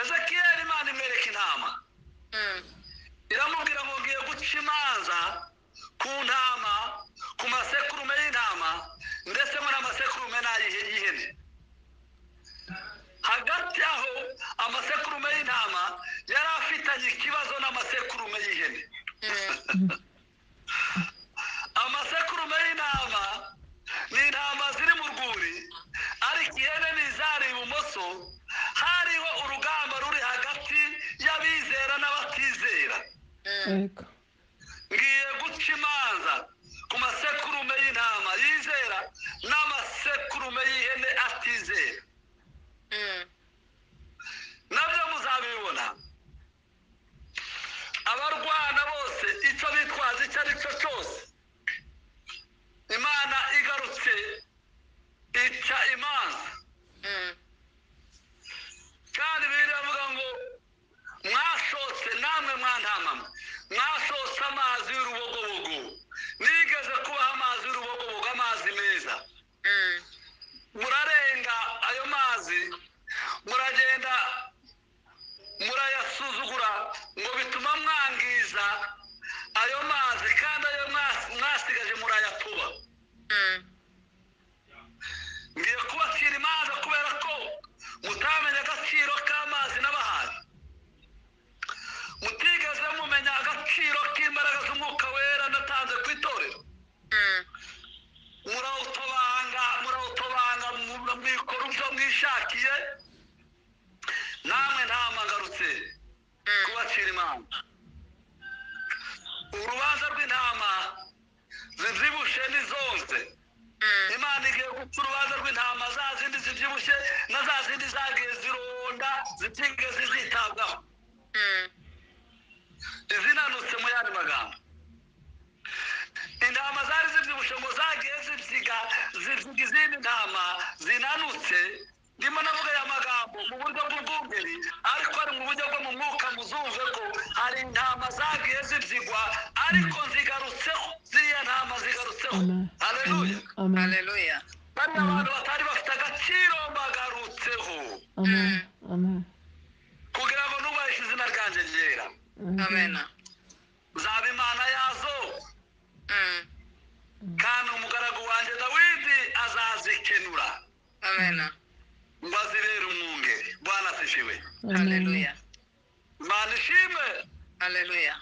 ezekiyeli imana imwereka intama iramubwira ngo ngiye guca imanza ku ntama ku masekurume y'intama ndetse muri amasekurume n'ay'ihe- y'ihene hagati aho amasekurume y'intama yari afitanye ikibazo n'amasekurume y'ihene amasekurume y'intama ni intama ziri mu rwuri ariko ihene ni izari ibumoso hariho urugamba ruri hagati y'abizera n'abatizera Yego. ngiye guca imanza ku masekurume y'intama yizera n'amasekurume y'ihene atizera nabyo muzabibona abarwana bose icyo bitwaza icyo ari cyo cyose imana igarutse ica imanza kandi bibiri avuga ngo mwashotse namwe mwantamamwe mwashotse amazi y'urubogobogo nigeze kubaha amazi y'urubogobogo amazi meza murarenga ayo mazi muragenda murayasuzugura ngo bituma mwangiza ayo mazi kandi ayo mwasi- mwasigaje murayatuba ngiye kubacira imanza kubera ko mutamenya agaciro k'amazi n'abahaye mutigeze mumenya agaciro k'imbaraga z'umwuka wera natanze ku itorero murawutobanga murawutobanga mu- mwikora ibyo mwishakiye namwe ntamangarutse kubacira imanza urubanza rw'intama zibyibushye n'izonze imana igiye guca urubanza rw'intama za zindi zibyibushye na za zindi zagiye zironda zitigeze zitabwaho izinanutse mu yandi magambo intama zari zibyibushye ngo zagiye zibyiga zibyiga izindi ntama zinanutse ndimo navuga aya magambo mu buryo bw'ubwungeri ariko ari mu buryo bwo mu mwuka muzumve ko hari intama zagiye zibyigwa ariko zigarutseho ziriya ntama zigarutseho Amen. haleluya Amen. Hallelujah. bariya bantu batari bafite agaciro bagarutseho Amen. Amen. kugira ngo nubahishe izina ryanjye ryera Amen. zaba imana yazo Mm. kandi umugaragu wanjye dawidi azazikenura Amen. ngo azibere umwunge bwana zishiwe Hallelujah. imana ishimwe Hallelujah.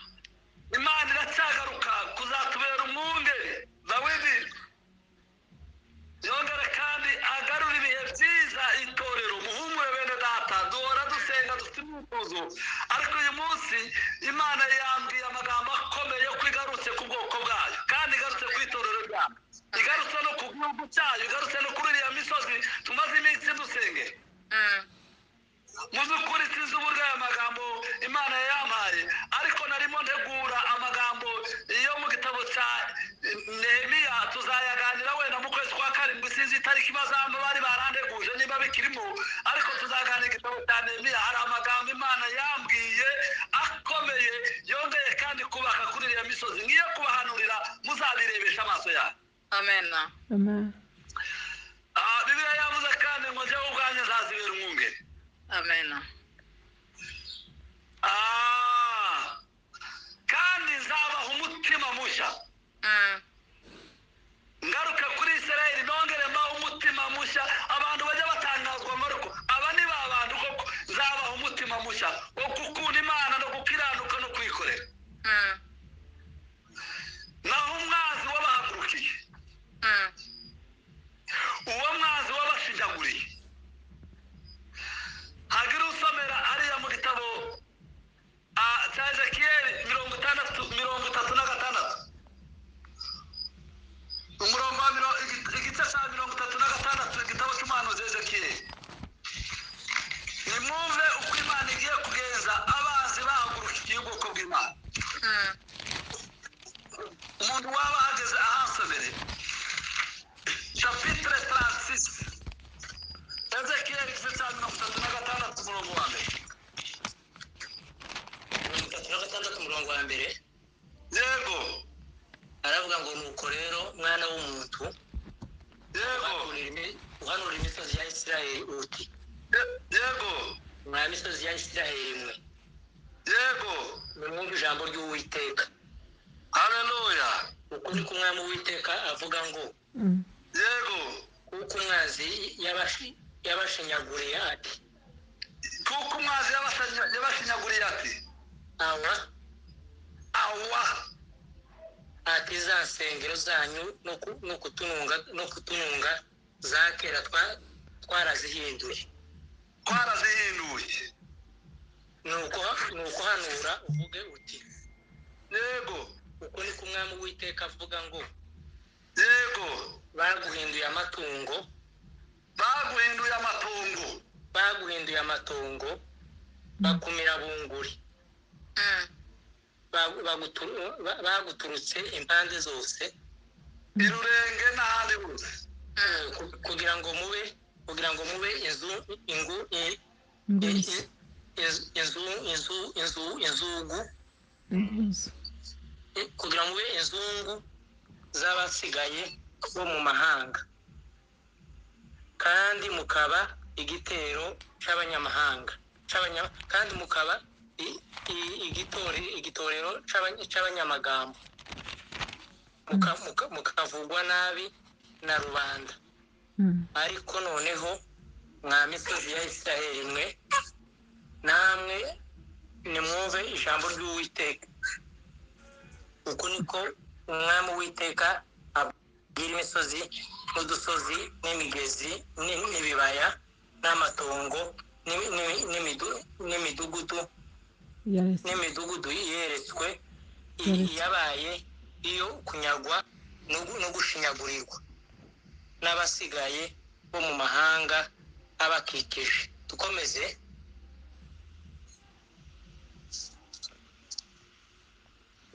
imana iracyagaruka kuzatubera umwunge dawidi yongere kandi agarura ibihe byiza itorero muhumure bene data duhora dusenga dufite imyitozo ariko uyu munsi imana yambwiye amagambo akomeye yo kwigarutse ku bwoko bwayo kandi igarutse ku itorero ryayo igarutse no ku gihugu cyayo igarutse no kuri iriya misozi tumaze iminsi dusenge Mm. mu by'ukuri sinzi uburyo aya magambo imana yayampaye ariko narimo ntegura amagambo yo mu gitabo cya nehemiya tuzayaganira wenda mu kwezi kwa karindwi sinzi itariki bazamba bari baranteguje niba bikirimo ariko tuzaganira igitabo cya nehemiya hari amagambo imana yambwiye akomeye yongeye kandi kubaka kuri iriya misozi ngiye kubahanurira muzabirebesha amaso yanyu Amen. Amen. Ah, bibiliya yavuze kandi ngo njyewe ubwanjye nzazibera umwungeri Amen. Ah, kandi nzabaha umutima mushya Mm. ngaruke kuri israel nongere mbaho umutima mushya abantu bajya batangazwa ngo ariko aba ni ba bantu koko nzabaha umutima mushya wo gukunda imana no gukiranuka no kwikorera Mm. naho umwanzi wabahagurukiye Mm. uwo mwanzi wabashinyaguriye hagira usomera ariya mu gitabo ah, cya ezekiyeli mirongo itandatu mirongo itatu na gatandatu umurongo wa miro- igi- igice cya mirongo itatu na gatandatu igitabo cy'umuhanuzi ezekiyeli nimwumve uko imana igiye kugenza abanzi bahagurukiye ubwoko bw'imana Mm. umuntu waba ahageze ahansomere chapitre 36 ezekiyeli igice cya mirongo itatu na gatandatu umurongo wa mbere mirongo itatu na gatandatu umurongo wa mbere yego aravuga ngo nuko rero mwana w'umuntu yego uhanurira imi- uhanura imisozi ya isirayeli uti ye- yego mwa misozi ya isirayeli mwe yego nimwumve ijambo ry'uwiteka haleluya uku ni kumwami uwiteka avuga ngo Mm. yego kuko umwanzi yabashi- yabashinyaguriye ati kuko umwanzi yabasanya- yabashinyaguriye ati awa awa ati za nsengero zanyu no ku- no kutununga no kutununga za kera twa- twarazihinduye twarazihinduye nuko nuko hanura uvuge uti yego uku ni kumwami uwiteka avuga ngo yego baguhinduye amatungo baguhinduye amatungo baguhinduye amatongo bakumira bunguri Mm. bagu- baguturu- ba- baguturutse impande zose irurenge n'ahandi hose eh, ku- kugira ngo mube kugira ngo mube inzu ingu i- i- Imbuzi. i- inzu inzu inzu inzugu Imbuzi. eh, kugira ngo mube inzungu z'abasigaye bo mu mahanga kandi mukaba igitero cy'abanyamahanga cy'abanya- kandi mukaba i- i- igitore- igitorero cy'abanya- cy'abanyamagambo Muka- muka- mukavugwa nabi na rubanda Mm. ariko noneho mwa misozi ya isiraheli mwe namwe nimwumve ijambo ry'uwiteka uku niko umwami uwiteka abwira imisozi n'udusozi n'imigezi n'i- n'ibibaya n'amatongo n'imi- n'imi- n'imidu- n'imidugudu Yes. n'imidugudu yeretswe iyi Yaretse. yabaye iyo kunyagwa no gu- no gushinyagurirwa n'abasigaye bo mu mahanga abakikije dukomeze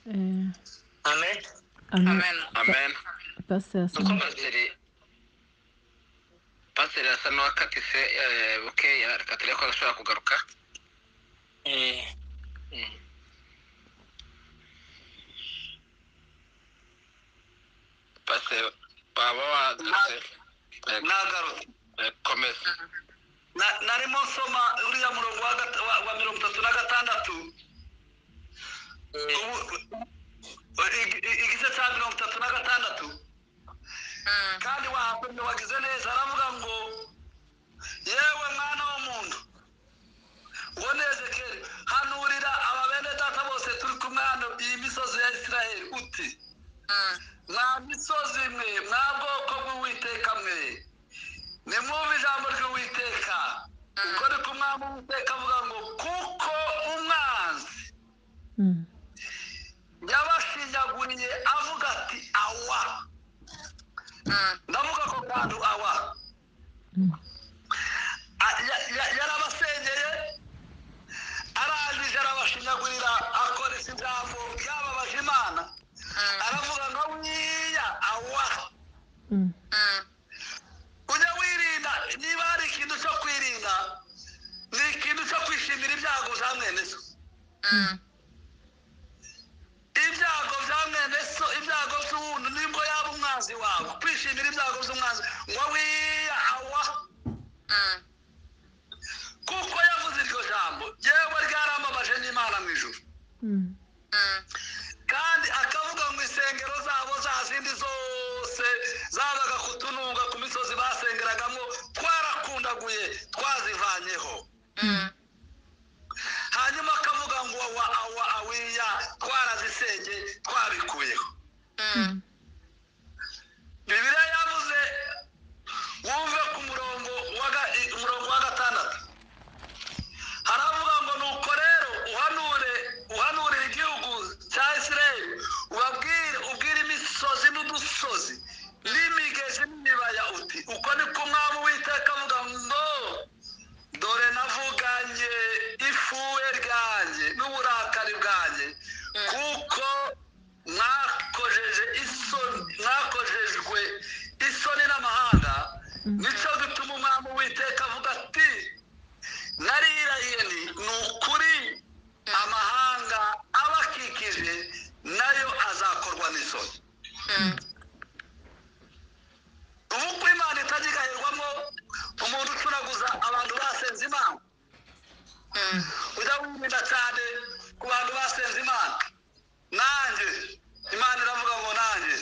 Eh, amen amen. amen amen Pastor Yasin. pasiteri pasiteri asa n'uwakatise eh, bukeya reka turebe ko ashobora kugaruka Eh, Mm. pasiteri waba wagarutse Eh, eh, komeza Na- narimo nsoma uriya murongo wa gata- wa wa mirongo itatu na gatandatu eh, Ubu- igi- igi- igice cya mirongo itatu na gatandatu Mm. kandi wahakomye wagize neza aravuga ngo yewe mwana w'umuntu ngo nezekere hanurira aba bene data bose turi kumwe hano iyi misozi ya isiraheli uti Mm. mwa misozi mwe mwa bwoko bw'uwiteka mwe nimwumve ijambo ry'uwiteka ubwo ni ko umwami w'uwiteka avuga ngo kuko umwanzi Mm, yabashinyaguriye avuga ati awa Mm. ndavuga ko kantu awa mm, A- ya- ya- yarabasengeye arangije arabashinyagurira akoresha ijambo ryababaje imana aravuga ngo wiya awa mm, Mm. ujya wirinda niba hari ikintu cyo kwirinda ni ikintu cyo kwishimira ibyago bya mwene so Mm. ibyago bya mwene so ibyago by'uwundi nibwo yaba umwanzi wawe kwishimira ibyago by'umwanzi ngo wiya awa Mm. kuko yavuze iryo jambo yewe ryaramamaje n'imana mu ijuru mm, Mm. kandi akavuga mu insengero zabo za zindi zose zabaga kutununga ku misozi basengeragamo twarakundaguye twazivanyeho Mm. hanyuma akavuga ngo awa awa awiya twarazisenge twabikuyeho Mm. bibiliya yavuze wumve ku murongo wa ga- i- umurongo wa gatandatu haravuga ngo nuko rero uhanure uhanurire igihugu cya isirayeli ubabwire ubwire imisozi n'udusozi n'imigezi n'imibaya uti uko niko umwami witeka avuga ngo dore navuganye ifuwe ryanjye n'uburakari bwanjye kuko mwakojeje isoni mwakojejwe isoni n'amahanga nicyo gituma umwami witeka avuga ati narirahiye ni ni ukuri amahanga abakikije nayo azakorwa n'isoni Mm. ubu ko imana itagikahirwamo umuntu ucunaguza abantu basenze imana Mm. ujya wirinda cyane ku bantu basenze imana nanjye imana iravuga ngo nanjye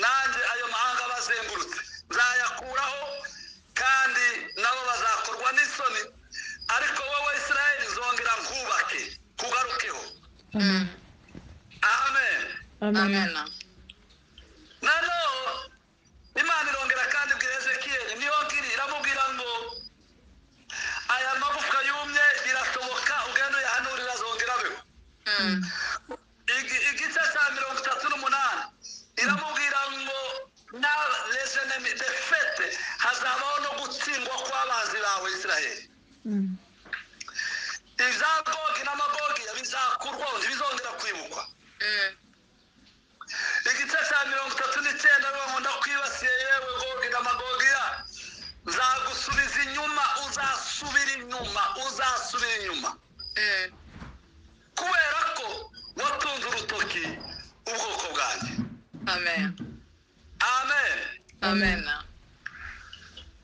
nanjye ayo mahanga bazengurutse nzayakuraho kandi nabo bazakorwa n'isoni ariko wowe israel nzongera nkubake kugarukeho amen. amen Amen. Amen. noneho imana irongera kandi ibwira ezekiyeli niyo ngiri iramubwira ngo aya magufwa yumye birasohoka ugenda uyahanurira azongera abeho Mm. Igi- igice cya mirongo itatu n'umunani iramubwira ngo na lesenemi defete hazabaho no gutsindwa kw'abanzi bawe isiraheli Mm, ibya gogi n'amagogi bizakurwaho ntibizongera kwibukwa Mm. igice cya mirongo itatu n'icyenda bivuga ngo ndakwibasiye yewe gogi n'amagogi ya nzagusubiza inyuma uzasubira inyuma uzasubira inyuma Mm. kubera ko watunze urutoki ubwoko bwanjye Amen. amen Amen.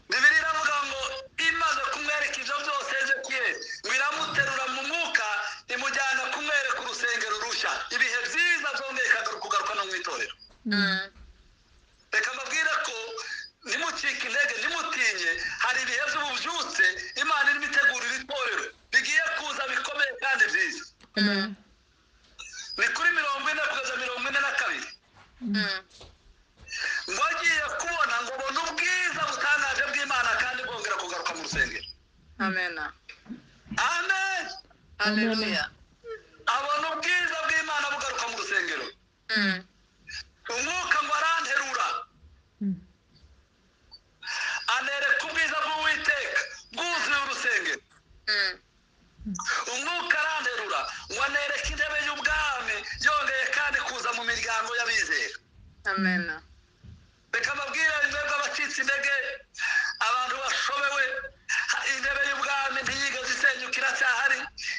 bibiri iravuga ngo imaze kumwereka ibyo byose ezekiyeli ngo iramuterura mu mwuka imujyana kumwereka urusengero rushya ibihe byiza byongeye ikagaruka kugaruka no mu itorero Mm. reka mbabwire ko nimucike intege nimutinye hari ibihe by'ububyutse imana irimo itegurira itorero bigiye kuza bikomeye kandi byiza amen. ni kuri mirongo ine kugeza mirongo ine na kabiri Mm. ngo agiye kubona ngo ubone ubwiza butangaje bw'imana kandi bwongera kugaruka mu rusengero Amen. amen Hallelujah. abona ubwiza bw'imana bugaruka mu rusengero umwuka ngo aranterura anereka ubwiza bw'uwiteka bwuzuye urusengero umwuka aranterura ngo anereka intebe y'ubwami yongeye kandi kuza mu miryango y'abizera amena reka mbabwire inzego abacitse intege abantu bashobewe ha- intebe y'ubwami ntiyigeze isenyuka iracyahari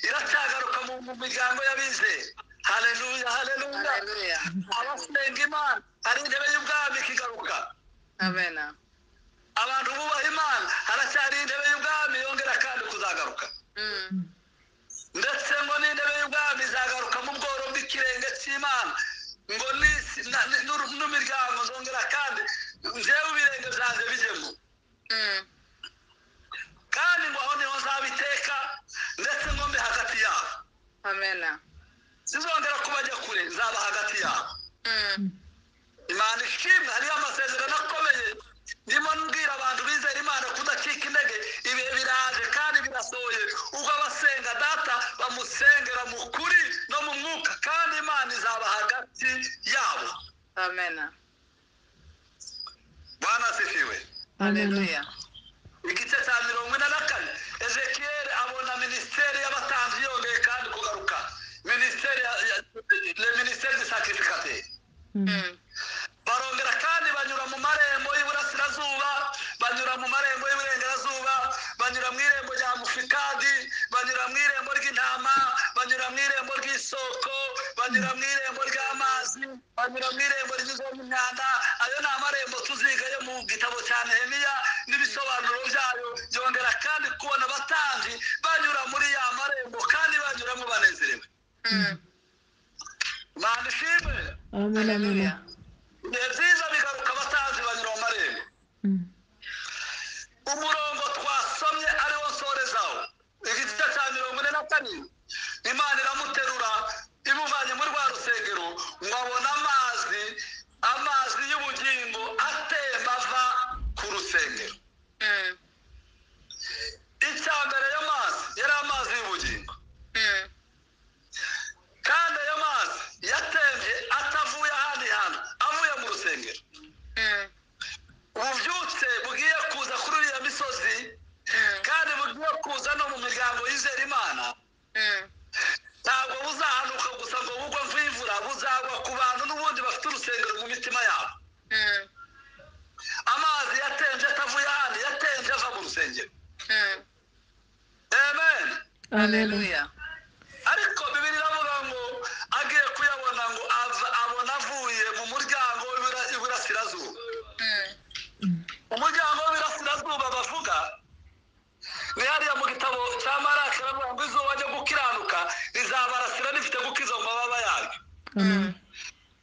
iracyagaruka mu mu miryango y'abizera haleluya haleluya haleluya abasenga imana hari intebe y'ubwami ikigaruka amena abantu bubaha imana haracyari intebe y'ubwami yongera kandi kuzagaruka Mm. ndetse ngo n'intebe y'ubwami izagaruka mu bworo bw'ikirenge cy'imana ngo n'isi na- ni- n'uru- n'imiryango zongera kandi njyewe ibirenge byanjye bijyemo Mm. kandi ngo aho niho nzabiteka ndetse ngo mbe hagati yabo amena sinzongera kubajya kure nzaba hagati yabo Mm. imana ishimwe hariyo amasezerano akomeye ndimo mbwira abantu bizera imana kudacika intege ibihe biraje kandi birasohoye ubwo abasenga data bamusengera mu kuri no mu mwuka kandi imana izaba hagati yabo amena bwana asifiwe haleluya igice cya mirongo ine na kane ezekiyeli abona minisiteri y'abatanzi yongeye kandi kugaruka minisiteri ya ya- le minisiteri de sakirifikateri Mm. barongera kandi banyura mu marembo y'iburasirazuba banyura mu marembo y'iburengerazuba banyura mu irembo rya mufikadi banyura mu irembo ry'intama banyura mu irembo ry'isoko banyura mu irembo ry'amazi banyura mu irembo ry'inzovu imyanda ayo ni amarembo tuziga yo mu gitabo cya nehemiya n'ibisobanuro byayo yongera kandi kubona abatandi banyura muri ya marembo kandi banyuramo banezerewe Mm. imana ishimwe Amen, amen. haleluya ibihe byiza bigaruka abatanzi banyura mu marembo Mm. umurongo twasomye ariwo nsorezaho igice cya mirongo ine na karindwi imana iramuterura imuvanye muri rwa rusengero ngo abone amazi amazi y'ubugingo atemba ava ku rusengero Mm. icya mbere yo mazi yari amazi y'ubugingo Mm. kandi ayo mazi yatembye atavuye ahandi hantu avuye mu rusengero Mm. ububyutse bugiye kuza kuri uriya misozi Mm. kandi bugiye kuza no mu miryango yizera imana Mm. ntabwo buzahanuka gusa ngo bugwe nk'imvura buzagwa ku bantu n'ubundi bafite urusengero mu mitima yabo Mm. amazi yatemvye atavuye ahandi yatemvye ava mu rusengero Mm. amen Amen. haleluya ariko bibiri iravuga ngo agiye kuyabona ngo ava- abona avuye mu muryango w'ibura- w'iburasirazuba Mm. umuryango w'ibirasirazuba bavuga ni hariya mu gitabo cya marake baravuga ngo izuba ryo gukiranuka rizabarasira rifite gukiza mu mababa yaryo Amen.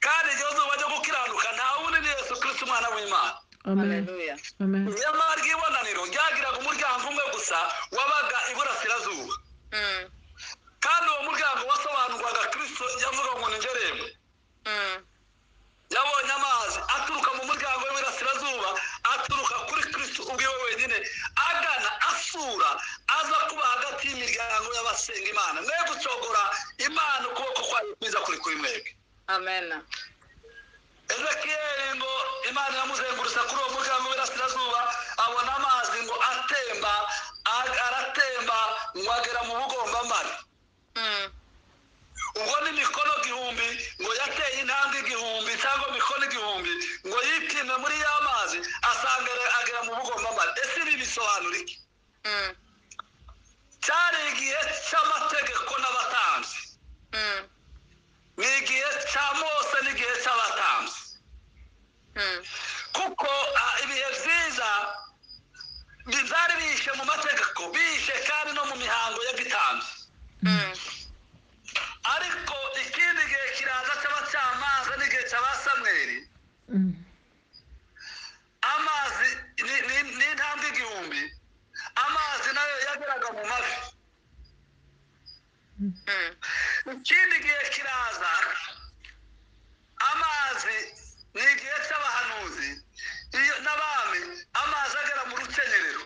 kandi iryo zuba ryo gukiranuka nta wundi ni yesu kirisiti umwana w'imana Amen. haleluya Amen. nyamara ry'ibonaniro ryagiraga umuryango umwe gusa wabaga iburasirazuba Mm. kandi uwo muryango wasobanurwaga kirisito yavuga ngo ni nderembe Mm. yabonye amazi aturuka mu muryango w'iburasirazuba aturuka kuri kirisito ubwiwe wenyine agana asura aza kuba hagati y'imiryango y'abasenga imana mwe gucogora imana ukuboko kwayo kwiza kuri kuri mwebwe amena ezekiyeli ngo imana iramuzengurutsa kuri uwo muryango w'iburasirazuba abona amazi ngo atemba a- aratemba ngo agera mu bugombamari Mm. ubwo ni mikono igihumbi ngo yateye intambwe igihumbi cyangwa mikono igihumbi ngo yipime muri ya mazi asanga ara- agera mu bugombamari ese ibi bisobanura iki Mm. cyari igihe cy'amategeko n'abatambyi Mm. ni igihe cya mose n'igihe cy'abatambyi Mm. kuko ah, ibihe byiza bi- byari bihishe mu mategeko bihishe kandi no mu mihango ya gitambyi Mm. ariko ikindi gihe kiraza cy'abacamanza n'igihe cy'abasamweri Mm. amazi ni ni- ni intambwe igihumbi amazi nayo yageraga mu mavi Mm. ikindi gihe kiraza amazi ni igihe cy'abahanuzi iyo n'abami amazi agera mu rukenyerero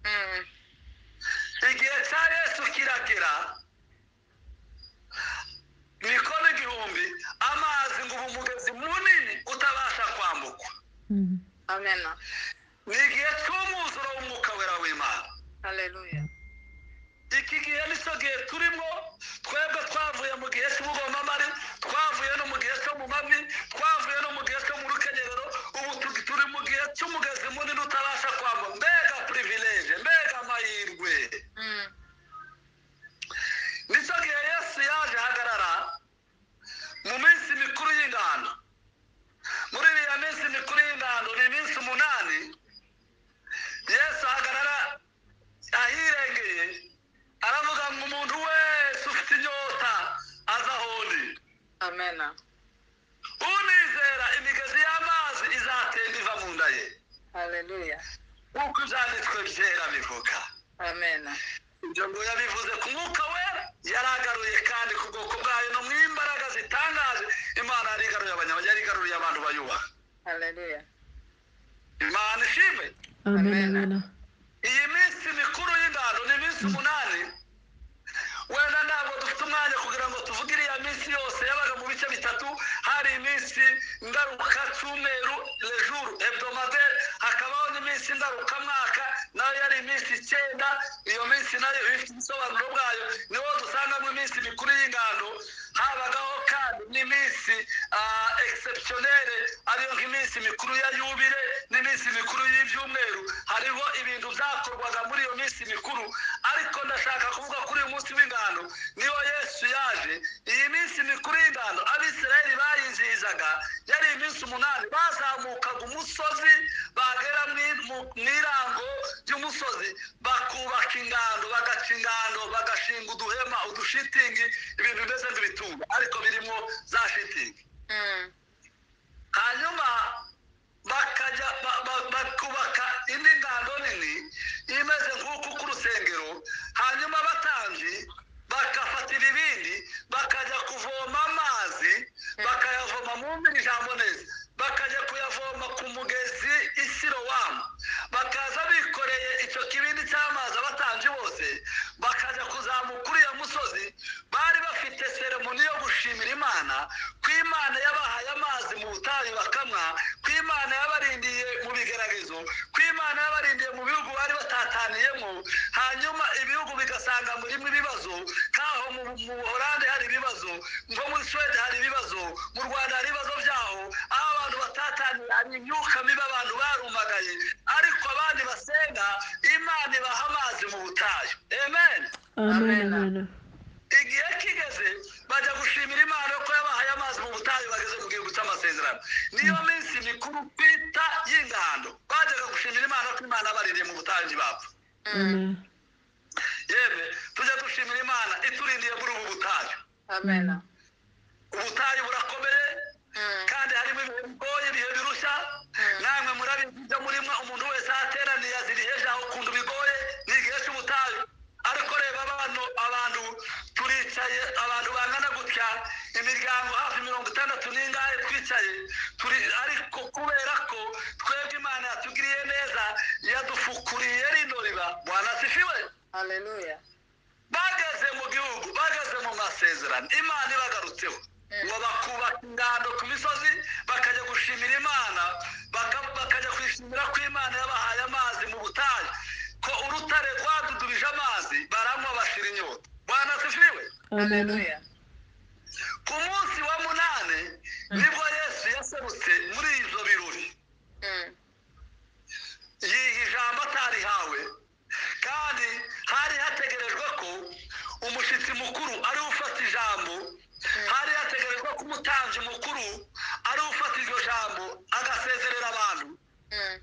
Mm. igihe cya yesu kiragera mikono igihumbi amazi ngo amena ni igihe cy'umwuzuro w'umwuka wera w'imana haleluya iki gihe nicyo gihe turimo twebwe twavuye mu gihe cy'ubugomamari twavuye no mu gihe cyo mu mavi twavuye no mu gihe cyo mu rukenyerero ubu tu- turi mu gihe cy'umugezi munini utabasha kwamba mbega pirivileje mbega amahirwe Mm, nicyo gihe yesu yaje ahagarara mu minsi mikuru y'ingando muri iriya minsi mikuru y'ingando ni iminsi umunani yesu ahagarara ahirengeye aravuga ngo umuntu wese ufite inyota aza aho ndi amena unizera imigezi y'amazi izatemba iva mu nda ye haleluya nk'uko ibyanditswe byera bivuga amena ibyo ngo yabivuze ku mwuka wera yaragaruye kandi ku bwoko bwayo no mu imbaraga zitangaje imana yarigaruye abanyama yarigaruriye abantu bayubaha haleluya imana ishimwe Amen. Amen. Amen. iyi minsi mikuru y'ingando ni iminsi umunani wenda ntabwo dufite umwanya kugira ngo tuvuge iriya minsi yose yabaga mu bice bitatu hari iminsi ngaruka cyumweru lejuru hebdomadere hakabaho n'iminsi ngarukamwaka nayo yari iminsi icyenda iyo minsi nayo ifite ubusobanuro bwayo niho dusangamo iminsi mikuru y'ingando habagaho kandi n'iminsi ah, exceptionnelle ariyo nk'iminsi mikuru ya yubire n'iminsi mikuru y'ibyumweru hariho ibintu byakorwaga muri iyo minsi mikuru ariko ndashaka kuvuga kuri uyu munsi w'ingano niho yesu yaje iyi minsi mikuru y'ingano abisirayeli bayizihizaga yari iminsi umunani bazamukaga umusozi bagera mu i- mu- mu irango ry'umusozi bakubaka ingando bagaca ingando bagashinga uduhema udushitingi ibintu bimeze nk'ibitunga ariko birimo za shitingi Mm, hanyuma bakajya ba- ba- bakubaka indi ngando nini imeze nk'uku ku rusengero hanyuma abatambyi bagafata ibibindi bakajya kuvoma amazi bakayavoma mu mvura ijambo neza bakajya kuyavoma ku mugezi isirowamu bakaza bikoreye icyo kibindi cy'amazi abatambyi bose bakajya kuzamuka uriya musozi bari bafite seremoni yo gushimira imana ko imana yabahaye amazi mu butayu bakamwa ko imana yabarindiye mu bigeragezo ko imana yabarindiye mu bihugu bari batataniyemo hanyuma ibihugu bigasanga murimo ibibazo nk'aho mu mu buhorande hari ibibazo nko muri suwede hari ibibazo mu rwanda hari ibibazo byaho aho abantu batataniye hari imyuka mibi abantu barumagaye ariko abandi basenga imana ibaha amazi mu butayu amen Amen. Amen. Amen. igihe kigeze bajya gushimira imana ko yabahaye amazi mu butayu bageze mu gihugu cy'amasezerano niyo minsi mikuru twita y'ingando bajyaga gushimira imana ko imana yabarindiye mu butayu ntibapfa Amen. yewe tujya dushimira imana iturindiye muri ubu butayu amena ubutayu burakomeye Mm, kandi harimo ibihe bigoye ibihe birushya namwe murabizi ibyo murimo umuntu wese ahateraniye azira iheje aho ukunda bigoye ni igihe cy'ubutayu ariko reba abantu abantu turicaye abantu bangana gutya imiryango hafi mirongo itandatu n'ingahe twicaye turi ariko kubera ko twebwe imana yatugiriye neza yadufukuriye rino riba bwana sifiwe haleluya bageze mu gihugu bageze mu masezerano imana ibagarutseho Mm. ngo bakubaka ingando ku misozi bakajya gushimira imana baka- bakajya kwishimira ko imana yabahaye amazi mu butayu ko urutare rwadudubije amazi baranywa bashira inyota bwana sifiriwe Amen. haleluya ku munsi wa munani nibwo yesu yaserutse muri ibyo birori Mm, yiha ijambo atarihawe kandi hari hategerejwe ko umushyitsi mukuru ari we ufata ijambo hari hategerejwe ko umutambyi mukuru ari we ufata iryo jambo agasezerera abantu mm,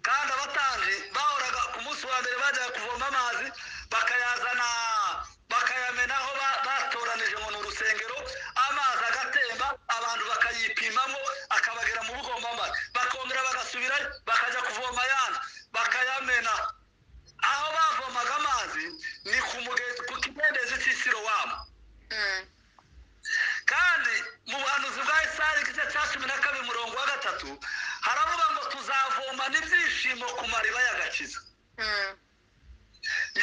kandi abatambyi bahoraga ku munsi wa mbere bajyaga kuvoma amazi bakayazana bakayamenaho ba- batoranije ngo ni urusengero amazi agatemba abantu bakayipimamo akabagera mu bugombamari bakongera bagasubirayo bakajya kuvoma ayandi bakayamena aho bavomaga amazi ni ku mugezi ku kidendezi cy'isirowamu mm, kandi mu buhanuzi bwa isari igice cya cumi na kabiri murongo wa gatatu haravuga ngo tuzavoma n'ibyishimo ku mariba y'agakiza mm,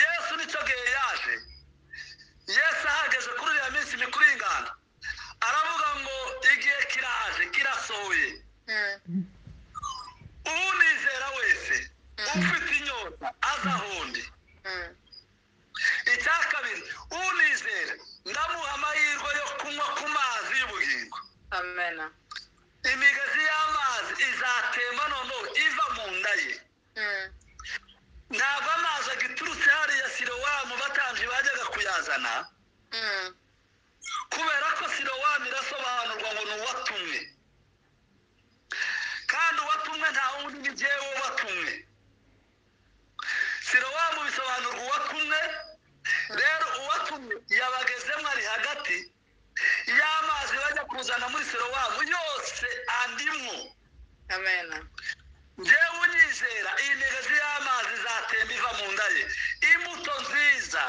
yesu nicyo gihe yaje yesu ahageze kuri iriya minsi mikuru y'inganda aravuga ngo igihe kiraje kirasohoye mm, n'agahundi icya kabiri unizera ndamuha amahirwe yo kunywa ku mazi y'ubugingo amena imigezi y'amazi izatemba noneho iva mu nda ye ntabwo amazi agiturutse hariya sirowamu batambyi bajyaga kuyazana kubera ko sirowamu irasobanurwa ngo ni uwatumwe kandi uwatumwe nta wundi ni jyewe ubatumwe sirowamu bisobanurwa uwatumwe rero uwatumwe yabagezemo ari hagati y'amazi bajya kuzana muri sirowamu yose andimwo amena njyewe unyizera iyi migezi y'amazi izatemba iva mu nda ye imbuto nziza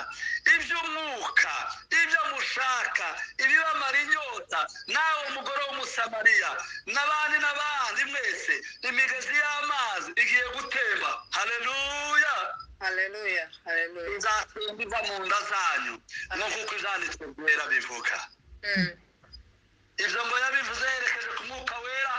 iby'umwuka ibyo mushaka ibibamara inyota nawe umugore w'umusamariya n'abandi n'abandi mwese imigezi y'amazi igiye gutemba hareruya haleluya haleluya izatemba iva mu nda zanyu nk'uko ibyanditswe byera bivuga Mm, ibyo ngo yabivuze yerekeje ku mwuka wera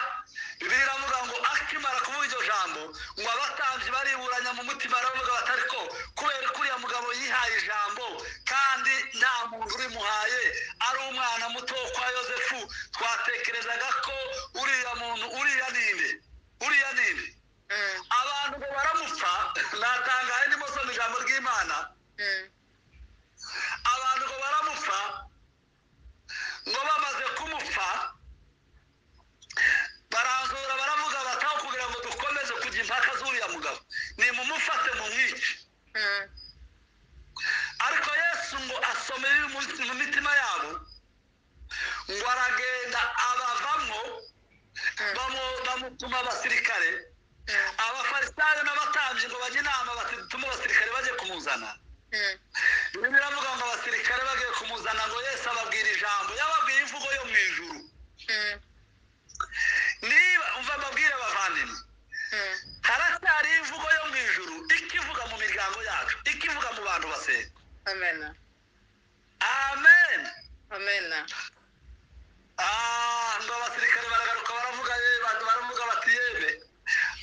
bibiri iravuga ngo akimara kuvuga iryo jambo ngo abatambyi bariburanya mu mutima baravuga bati ariko kubera ko uriya mugabo yihaye ijambo kandi nta muntu urimuhaye ari umwana muto wo kwa yosefu twatekerezaga ko uriya muntu uriya ninde uriya ninde mm, abantu ngo baramupfa natangaye ndimo soma ijambo ry'imana mm, abantu ngo baramupfa ngo bamaze kumupfa baranzura baravuga bataho kugira ngo dukomeze kujya impaka z'uriya mugabo nimumufate mu mwice mm, ariko yesu ngo asome ibiri mu- mu mitima yabo ngo aragenda abavamo bamu- bamutuma abasirikare abafarisayo n'abatambyi ngo bajye inama bati dutume abasirikare bajye kumuzana mm, Bibiri iravuga ngo abasirikare bagiye kumuzana ngo Yesu ababwira ijambo yababwiye imvugo yo mu ijuru mm, niba umva mbabwire bavandimwe mm. haracyari imvugo yo mu ijuru ikivuga mu miryango yacu ikivuga mu bantu basenga amena amen amena Ah, ngo abasirikare baragaruka baravuga ye- ba- baravuga bati yeme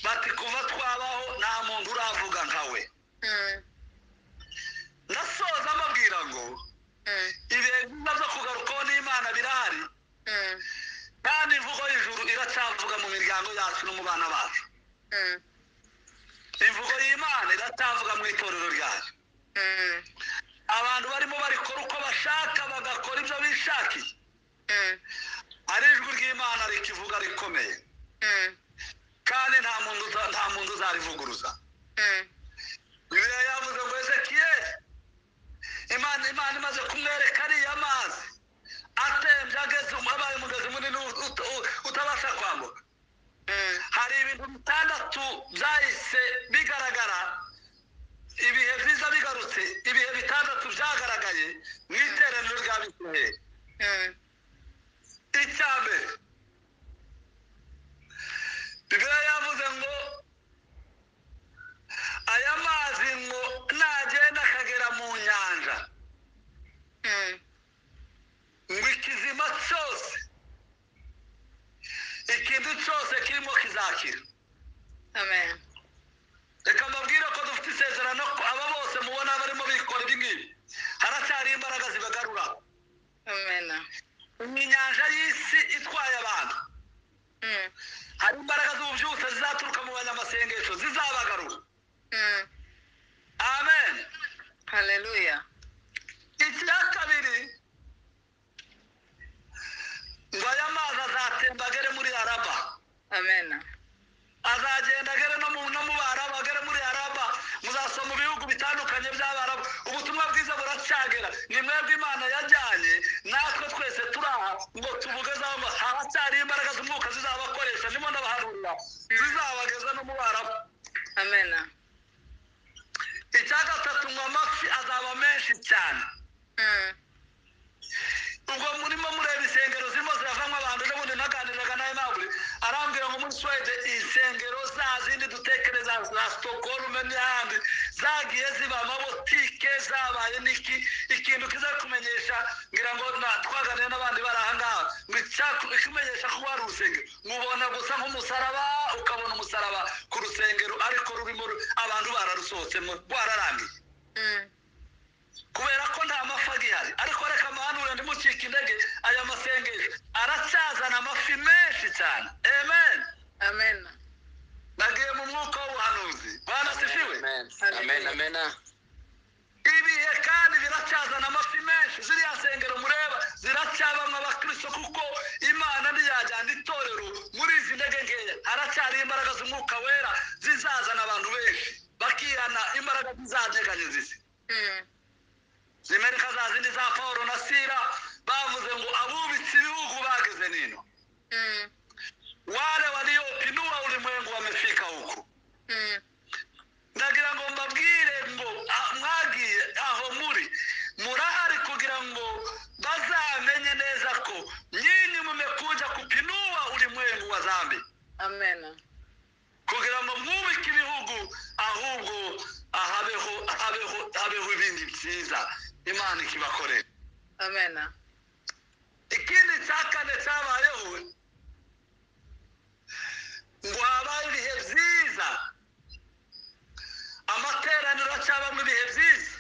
bati kuva twabaho nta muntu uravuga nkawe Mm, ndasoza mbabwira ngo mm, ibihe byiza byo kugarukaho n'imana birahari mm, kandi imvugo y'ijuru iracyavuga mu miryango yacu no mu bana bacu mm, imvugo y'imana iratavuga mu itorero ryayo mm, abantu barimo barikora uko bashaka bagakora ibyo bishakiye mm, ari ijwi ry'imana rikivuga rikomeye mm, kandi nta muntu uza- nta muntu uzarivuguruza mm. bibiliya yavuze ngo ezekiyeli imana imana imaze kumwereka ariya mazi atembye ageze abaye umugezi munini ut- ut- utabasha kwambuka hari ibintu bitandatu byahise bigaragara ibihe byiza bigarutse ibihe bitandatu byagaragaye mu iteraniro rya bisirayeli icya mbere bibiliya yavuze ngo aya mazi ngo nagenda akagera mu nyanja ngo ikizima cyose ikindi cyose kirimo kizakira Amen. reka mbabwire ko dufite isezerano ko aba bose mubona barimo bikora ibi ngibi haracyari imbaraga zibagarura Amen. ni inyanja y'isi itwaye abantu Mm, hari imbaraga z'ububyutse zizaturuka mu banyamasengesho zizabagarura mm. amen Hallelujah. icya kabiri ngo aya mazi azatemba agere muri araba Amen. azagenda agere no mu no mu baraba agere muri araba muzasoma mu bihugu bitandukanye by'abaraba ubutumwa bwiza buracyagera ni mwebwe imana yajyanye natwe twese turi aha ngo tubugezaho ngo haracyari imbaraga z'umwuka zizabakoresha ndimo ndabaharurira zizabageza no mu baraba Amen. icya gatatu ngo amafi azaba menshi cyane Mm, ubwo murimo mureba insengero zirimo ziravamo abantu n'ubundi naganiraga nawe nawe arambwira ngo muri suwede insengero za zindi dutekereza za stokorume n'ahandi zagiye ziba amabotike zabaye niki ikintu kiza kumenyesha ngo kugira ngo na- twaganire n'abandi bari aha ngaha ngo icyaku- ikimenyesha ko wari urusengero mubona gusa nk'umusaraba ukabona umusaraba ku rusengero ariko rurimo ru- abantu bararusohotsemo rwararangiye Mm. kubera ko nta mafi agihari ariko reka amahanure ndimucika intege aya masengesho aracyazana amafi menshi cyane amen Amena. nagiye mu mwuka w'ubuhanuzi bana sifiwe amen amen ibihe kandi biracyazana amafi menshi ziriya nsengero mureba ziracyabamwe abakristo kuko imana ntiyajyana itorero muri izi ntege nkeya haracyari imbaraga z'umwuka wera zizazana abantu benshi bakihana imbaraga zizanyeganye zisi Mm. zimereka za zindi za paul na sira bavuze ngo abubitse ibihugu bageze nino Mm. wale walioinua ulimwengu wamefika huku Mm. ndagira ngo mbabwire ngo ah, mwagiye aho muri murahari kugira ngo bazamenye neza ko nyinyi mumekuja kupinua ulimwengu wa dhambi Amena. kugira ngo mwubike ibihugu ahubwo habeho habeho habeho ibindi byiza imana ikibakorera Amena. ikindi cya kane cyabayeho ngo habaye ibihe byiza amateraniro acyabamo ibihe byiza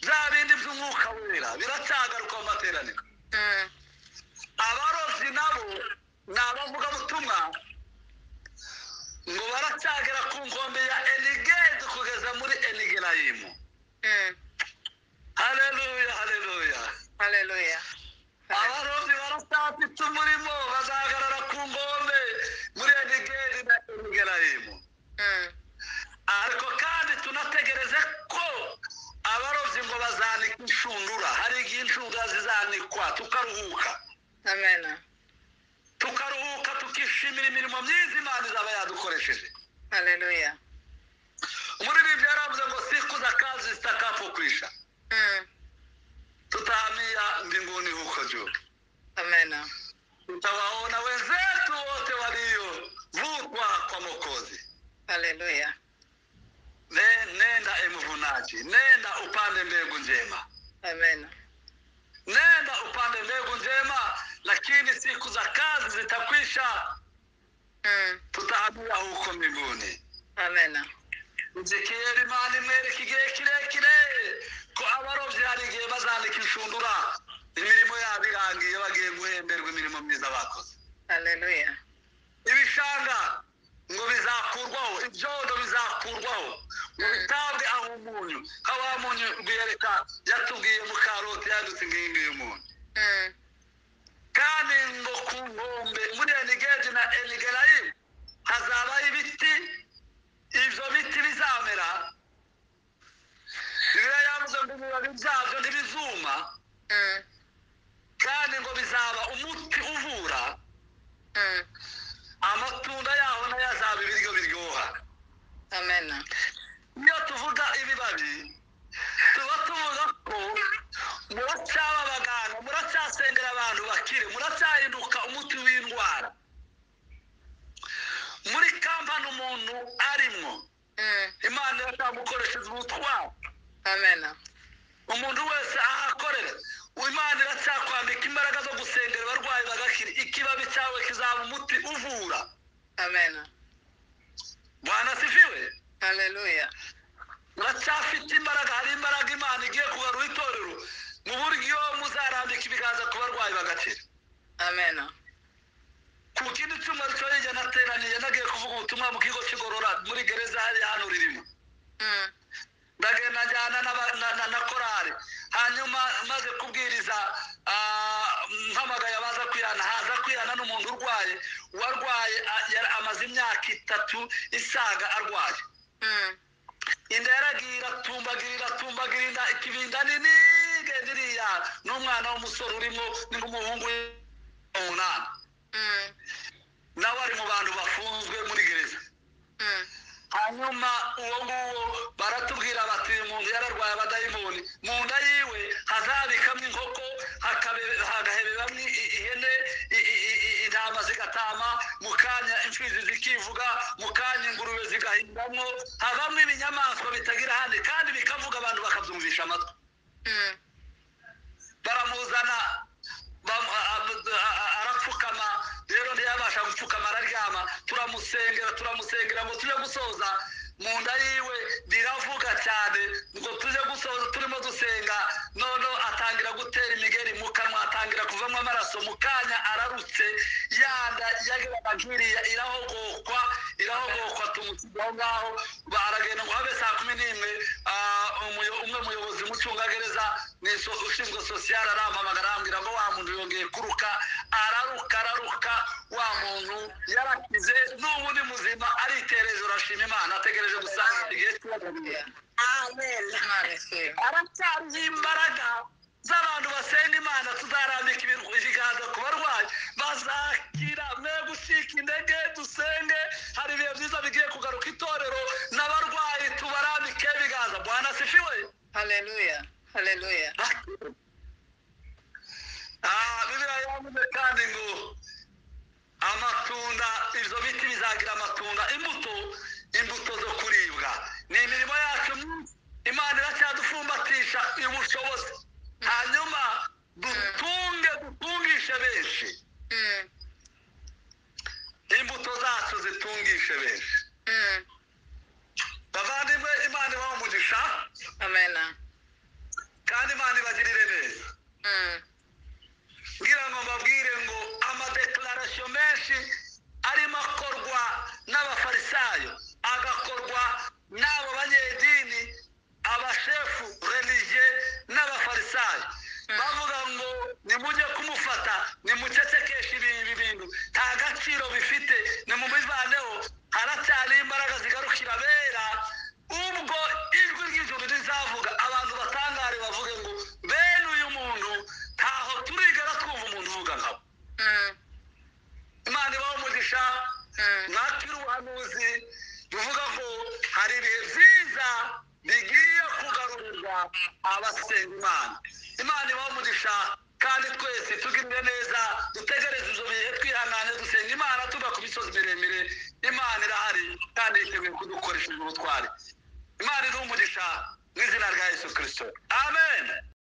bya bindi by'umwuka wera biracyagaruka mu materaniro Mm. abarobyi nabo ni abavugabutumwa ngo baracyagera ku nkombe ya enigedi kugeza muri enigerayimu Mm. hareruya hareruya Hallelujah. abarobyi barasatitse umurimo bazahagarara ku ngombe muri enigeri na enigerayimu Mm. ariko kandi tunategereze ko abarobyi ngo bazanika inshundura hari igihe inshundura zizanikwa tukaruhuka Amena. tukaruhuka tukishimira imirimo myiza imana izaba yadukoresheje Hallelujah. umuririmbyi yaravuze ngo sikuza kazi zitakapfukwisha Mm. tutahamia mbinguni huko juu Amena. tutawaona wenzetu wote waliovutwa kwa mokozi Hallelujah. Ne- nenda emvunaji nenda upande mbegu njema Amena. nenda upande mbegu njema lakini siku za kazi zitakwisha Mm. tutahamia huko mbinguni Amena. izikiye imana imwereka igihe kirekire ko abarobyi hari igihe bazandika inshundura imirimo yabo irangiye bagiye guhemberwa imirimo myiza bakoze Hallelujah. ibishanga ngo bizakurwaho ibyondo bizakurwaho ngo bitabwe aho umunyu nka wa munyu rwiyereka yatubwiye mu karoti yanditse ngiyi ngiyi umunyu Mm. kandi ngo ku nkombe muri enigedi na enigerayimu hazabaho ibiti ibyo biti bizamera biba yavuze ngo ibibabi byabyo ntibizuma Mm. kandi ngo bizaba umuti uvura Mm. amatunda yaho nayo azaba ibiryo biryoha Amena. iyo tuvuga ibibabi tuba tuvuga ko muracyaba abaganga muracyasengera abantu bakire muracyahinduka umuti w'indwara muri kampani umuntu arimo Mm. imana iracyamukoresheje ubutwari Amena. umuntu wese aho akorera imana iracyakwambika imbaraga zo gusengera abarwayi bagakira ikibabi cyawe kizaba umuti uvura Amena. bwana sifiwe Hallelujah. uracyafite imbaraga hari imbaraga imana igiye kugarura itorero mu buryo muzarambika ibiganza ku barwayi bagakira Amena. ku kindi cyuma cyo hirya nateraniye nagiye kuvuga ubutumwa mu kigo kigorora muri gereza hariya hano ririmo Mm. ndagenda njyana n'aba- na- na- na korari hanyuma maze kubwiriza ah, mpamagaye abaza kwihana haza kwihana n'umuntu urwaye warwaye ah, yari amaze imyaka itatu isaga arwaye Mm. inda yaragiye iratumbagira iratumbagira inda ikibinda nini igenda iriya n'umwana w'umusore urimo ni nk'umuhungu w'umunani Mm. nawe ari mu bantu bafunzwe muri gereza Mm. hanyuma uwo nguwo baratubwira bati uyu muntu yararwaye abadayimoni mu nda yiwe hazabikamwo inkoko hakabe- hagahebebamwo i- ihene i- i- i- i- intama zigatama mu kanya imfizi zikivuga mu kanya ingurube zigahindamo havamwo ibinyamaswa bitagira ahandi kandi bikavuga abantu bakabyumvisha amatwi Mm. baramuzana kugira ngo tujye gusoza mu nda yiwe riravuga cyane ngo tujye gusoza turimo dusenga noneho atangira gutera imigeri mu kanwa atangira kuvamo amaraso mu kanya ararutse yanda yageraga nk'iriya irahogokwa irahogokwa tumusiga aho ngaho baragenda ngo habe saa kumi n'imwe ah, umuyo- umwe muyobozi umucungagereza ni so- ushinzwe sosiyali arampamagara arambwira ngo wa muntu yongeye kuruka araruka araruka wa muntu yarakize n'ubu ni muzima aritereje urashima imana ategereje gusanga igihe cy'uwagaruriye Imana isenga. aracyariho imbaraga z'abantu basenga imana tuzarambika ibintu ibiganza ku barwayi bazakira mwe gucika intege dusenge hari ibihe byiza bigiye kugaruka itorero n'abarwayi tubarambike ibiganza bwana sifiwe Haleluya. Haleluya. Ah, bibiriya yavuze kandi ngo amatunda ibyo biti bizagira amatunda imbuto imbuto zo kuribwa ni imirimo yacu myinshi. imana iracyadupfumbatisha ubushobozi hanyuma dutunge dutungishe benshi Mm, imbuto zacu zitungishe benshi mm. bavandimwe imana ibaha umugisha Amena. kandi imana ibagirire neza Mm, ngira ngo mbabwire ngo amadekararasiyo menshi arimo akorwa n'abafarisayo agakorwa n'abo banyedini abashefu religiye n'abafarisayo bavuga ngo nimujye kumufata nimucecekeshe ibi ibi bintu nta gaciro bifite nimubivaneho haracyariho imbaraga zigarukira abera ubwo ijwi ry'ijuru rizavuga abantu batangare bavuge ngo bene uyu muntu ntaho turigera twumva umuntu uvuga nkawe mm, imana ibaho umugisha mm. natwe ubuhanuzi bivuga ngo hari ibihe byiza bigiye kugarurirwa abasenga imana imana ibaho umugisha kandi twese tugirire neza dutegereze ibyo bihe twihangane dusenga imana tuva ku misozi miremire imana irahari kandi yiteguye kudukoresha ubutwari imana iduha umugisha mu izina rya yesu kirisito amen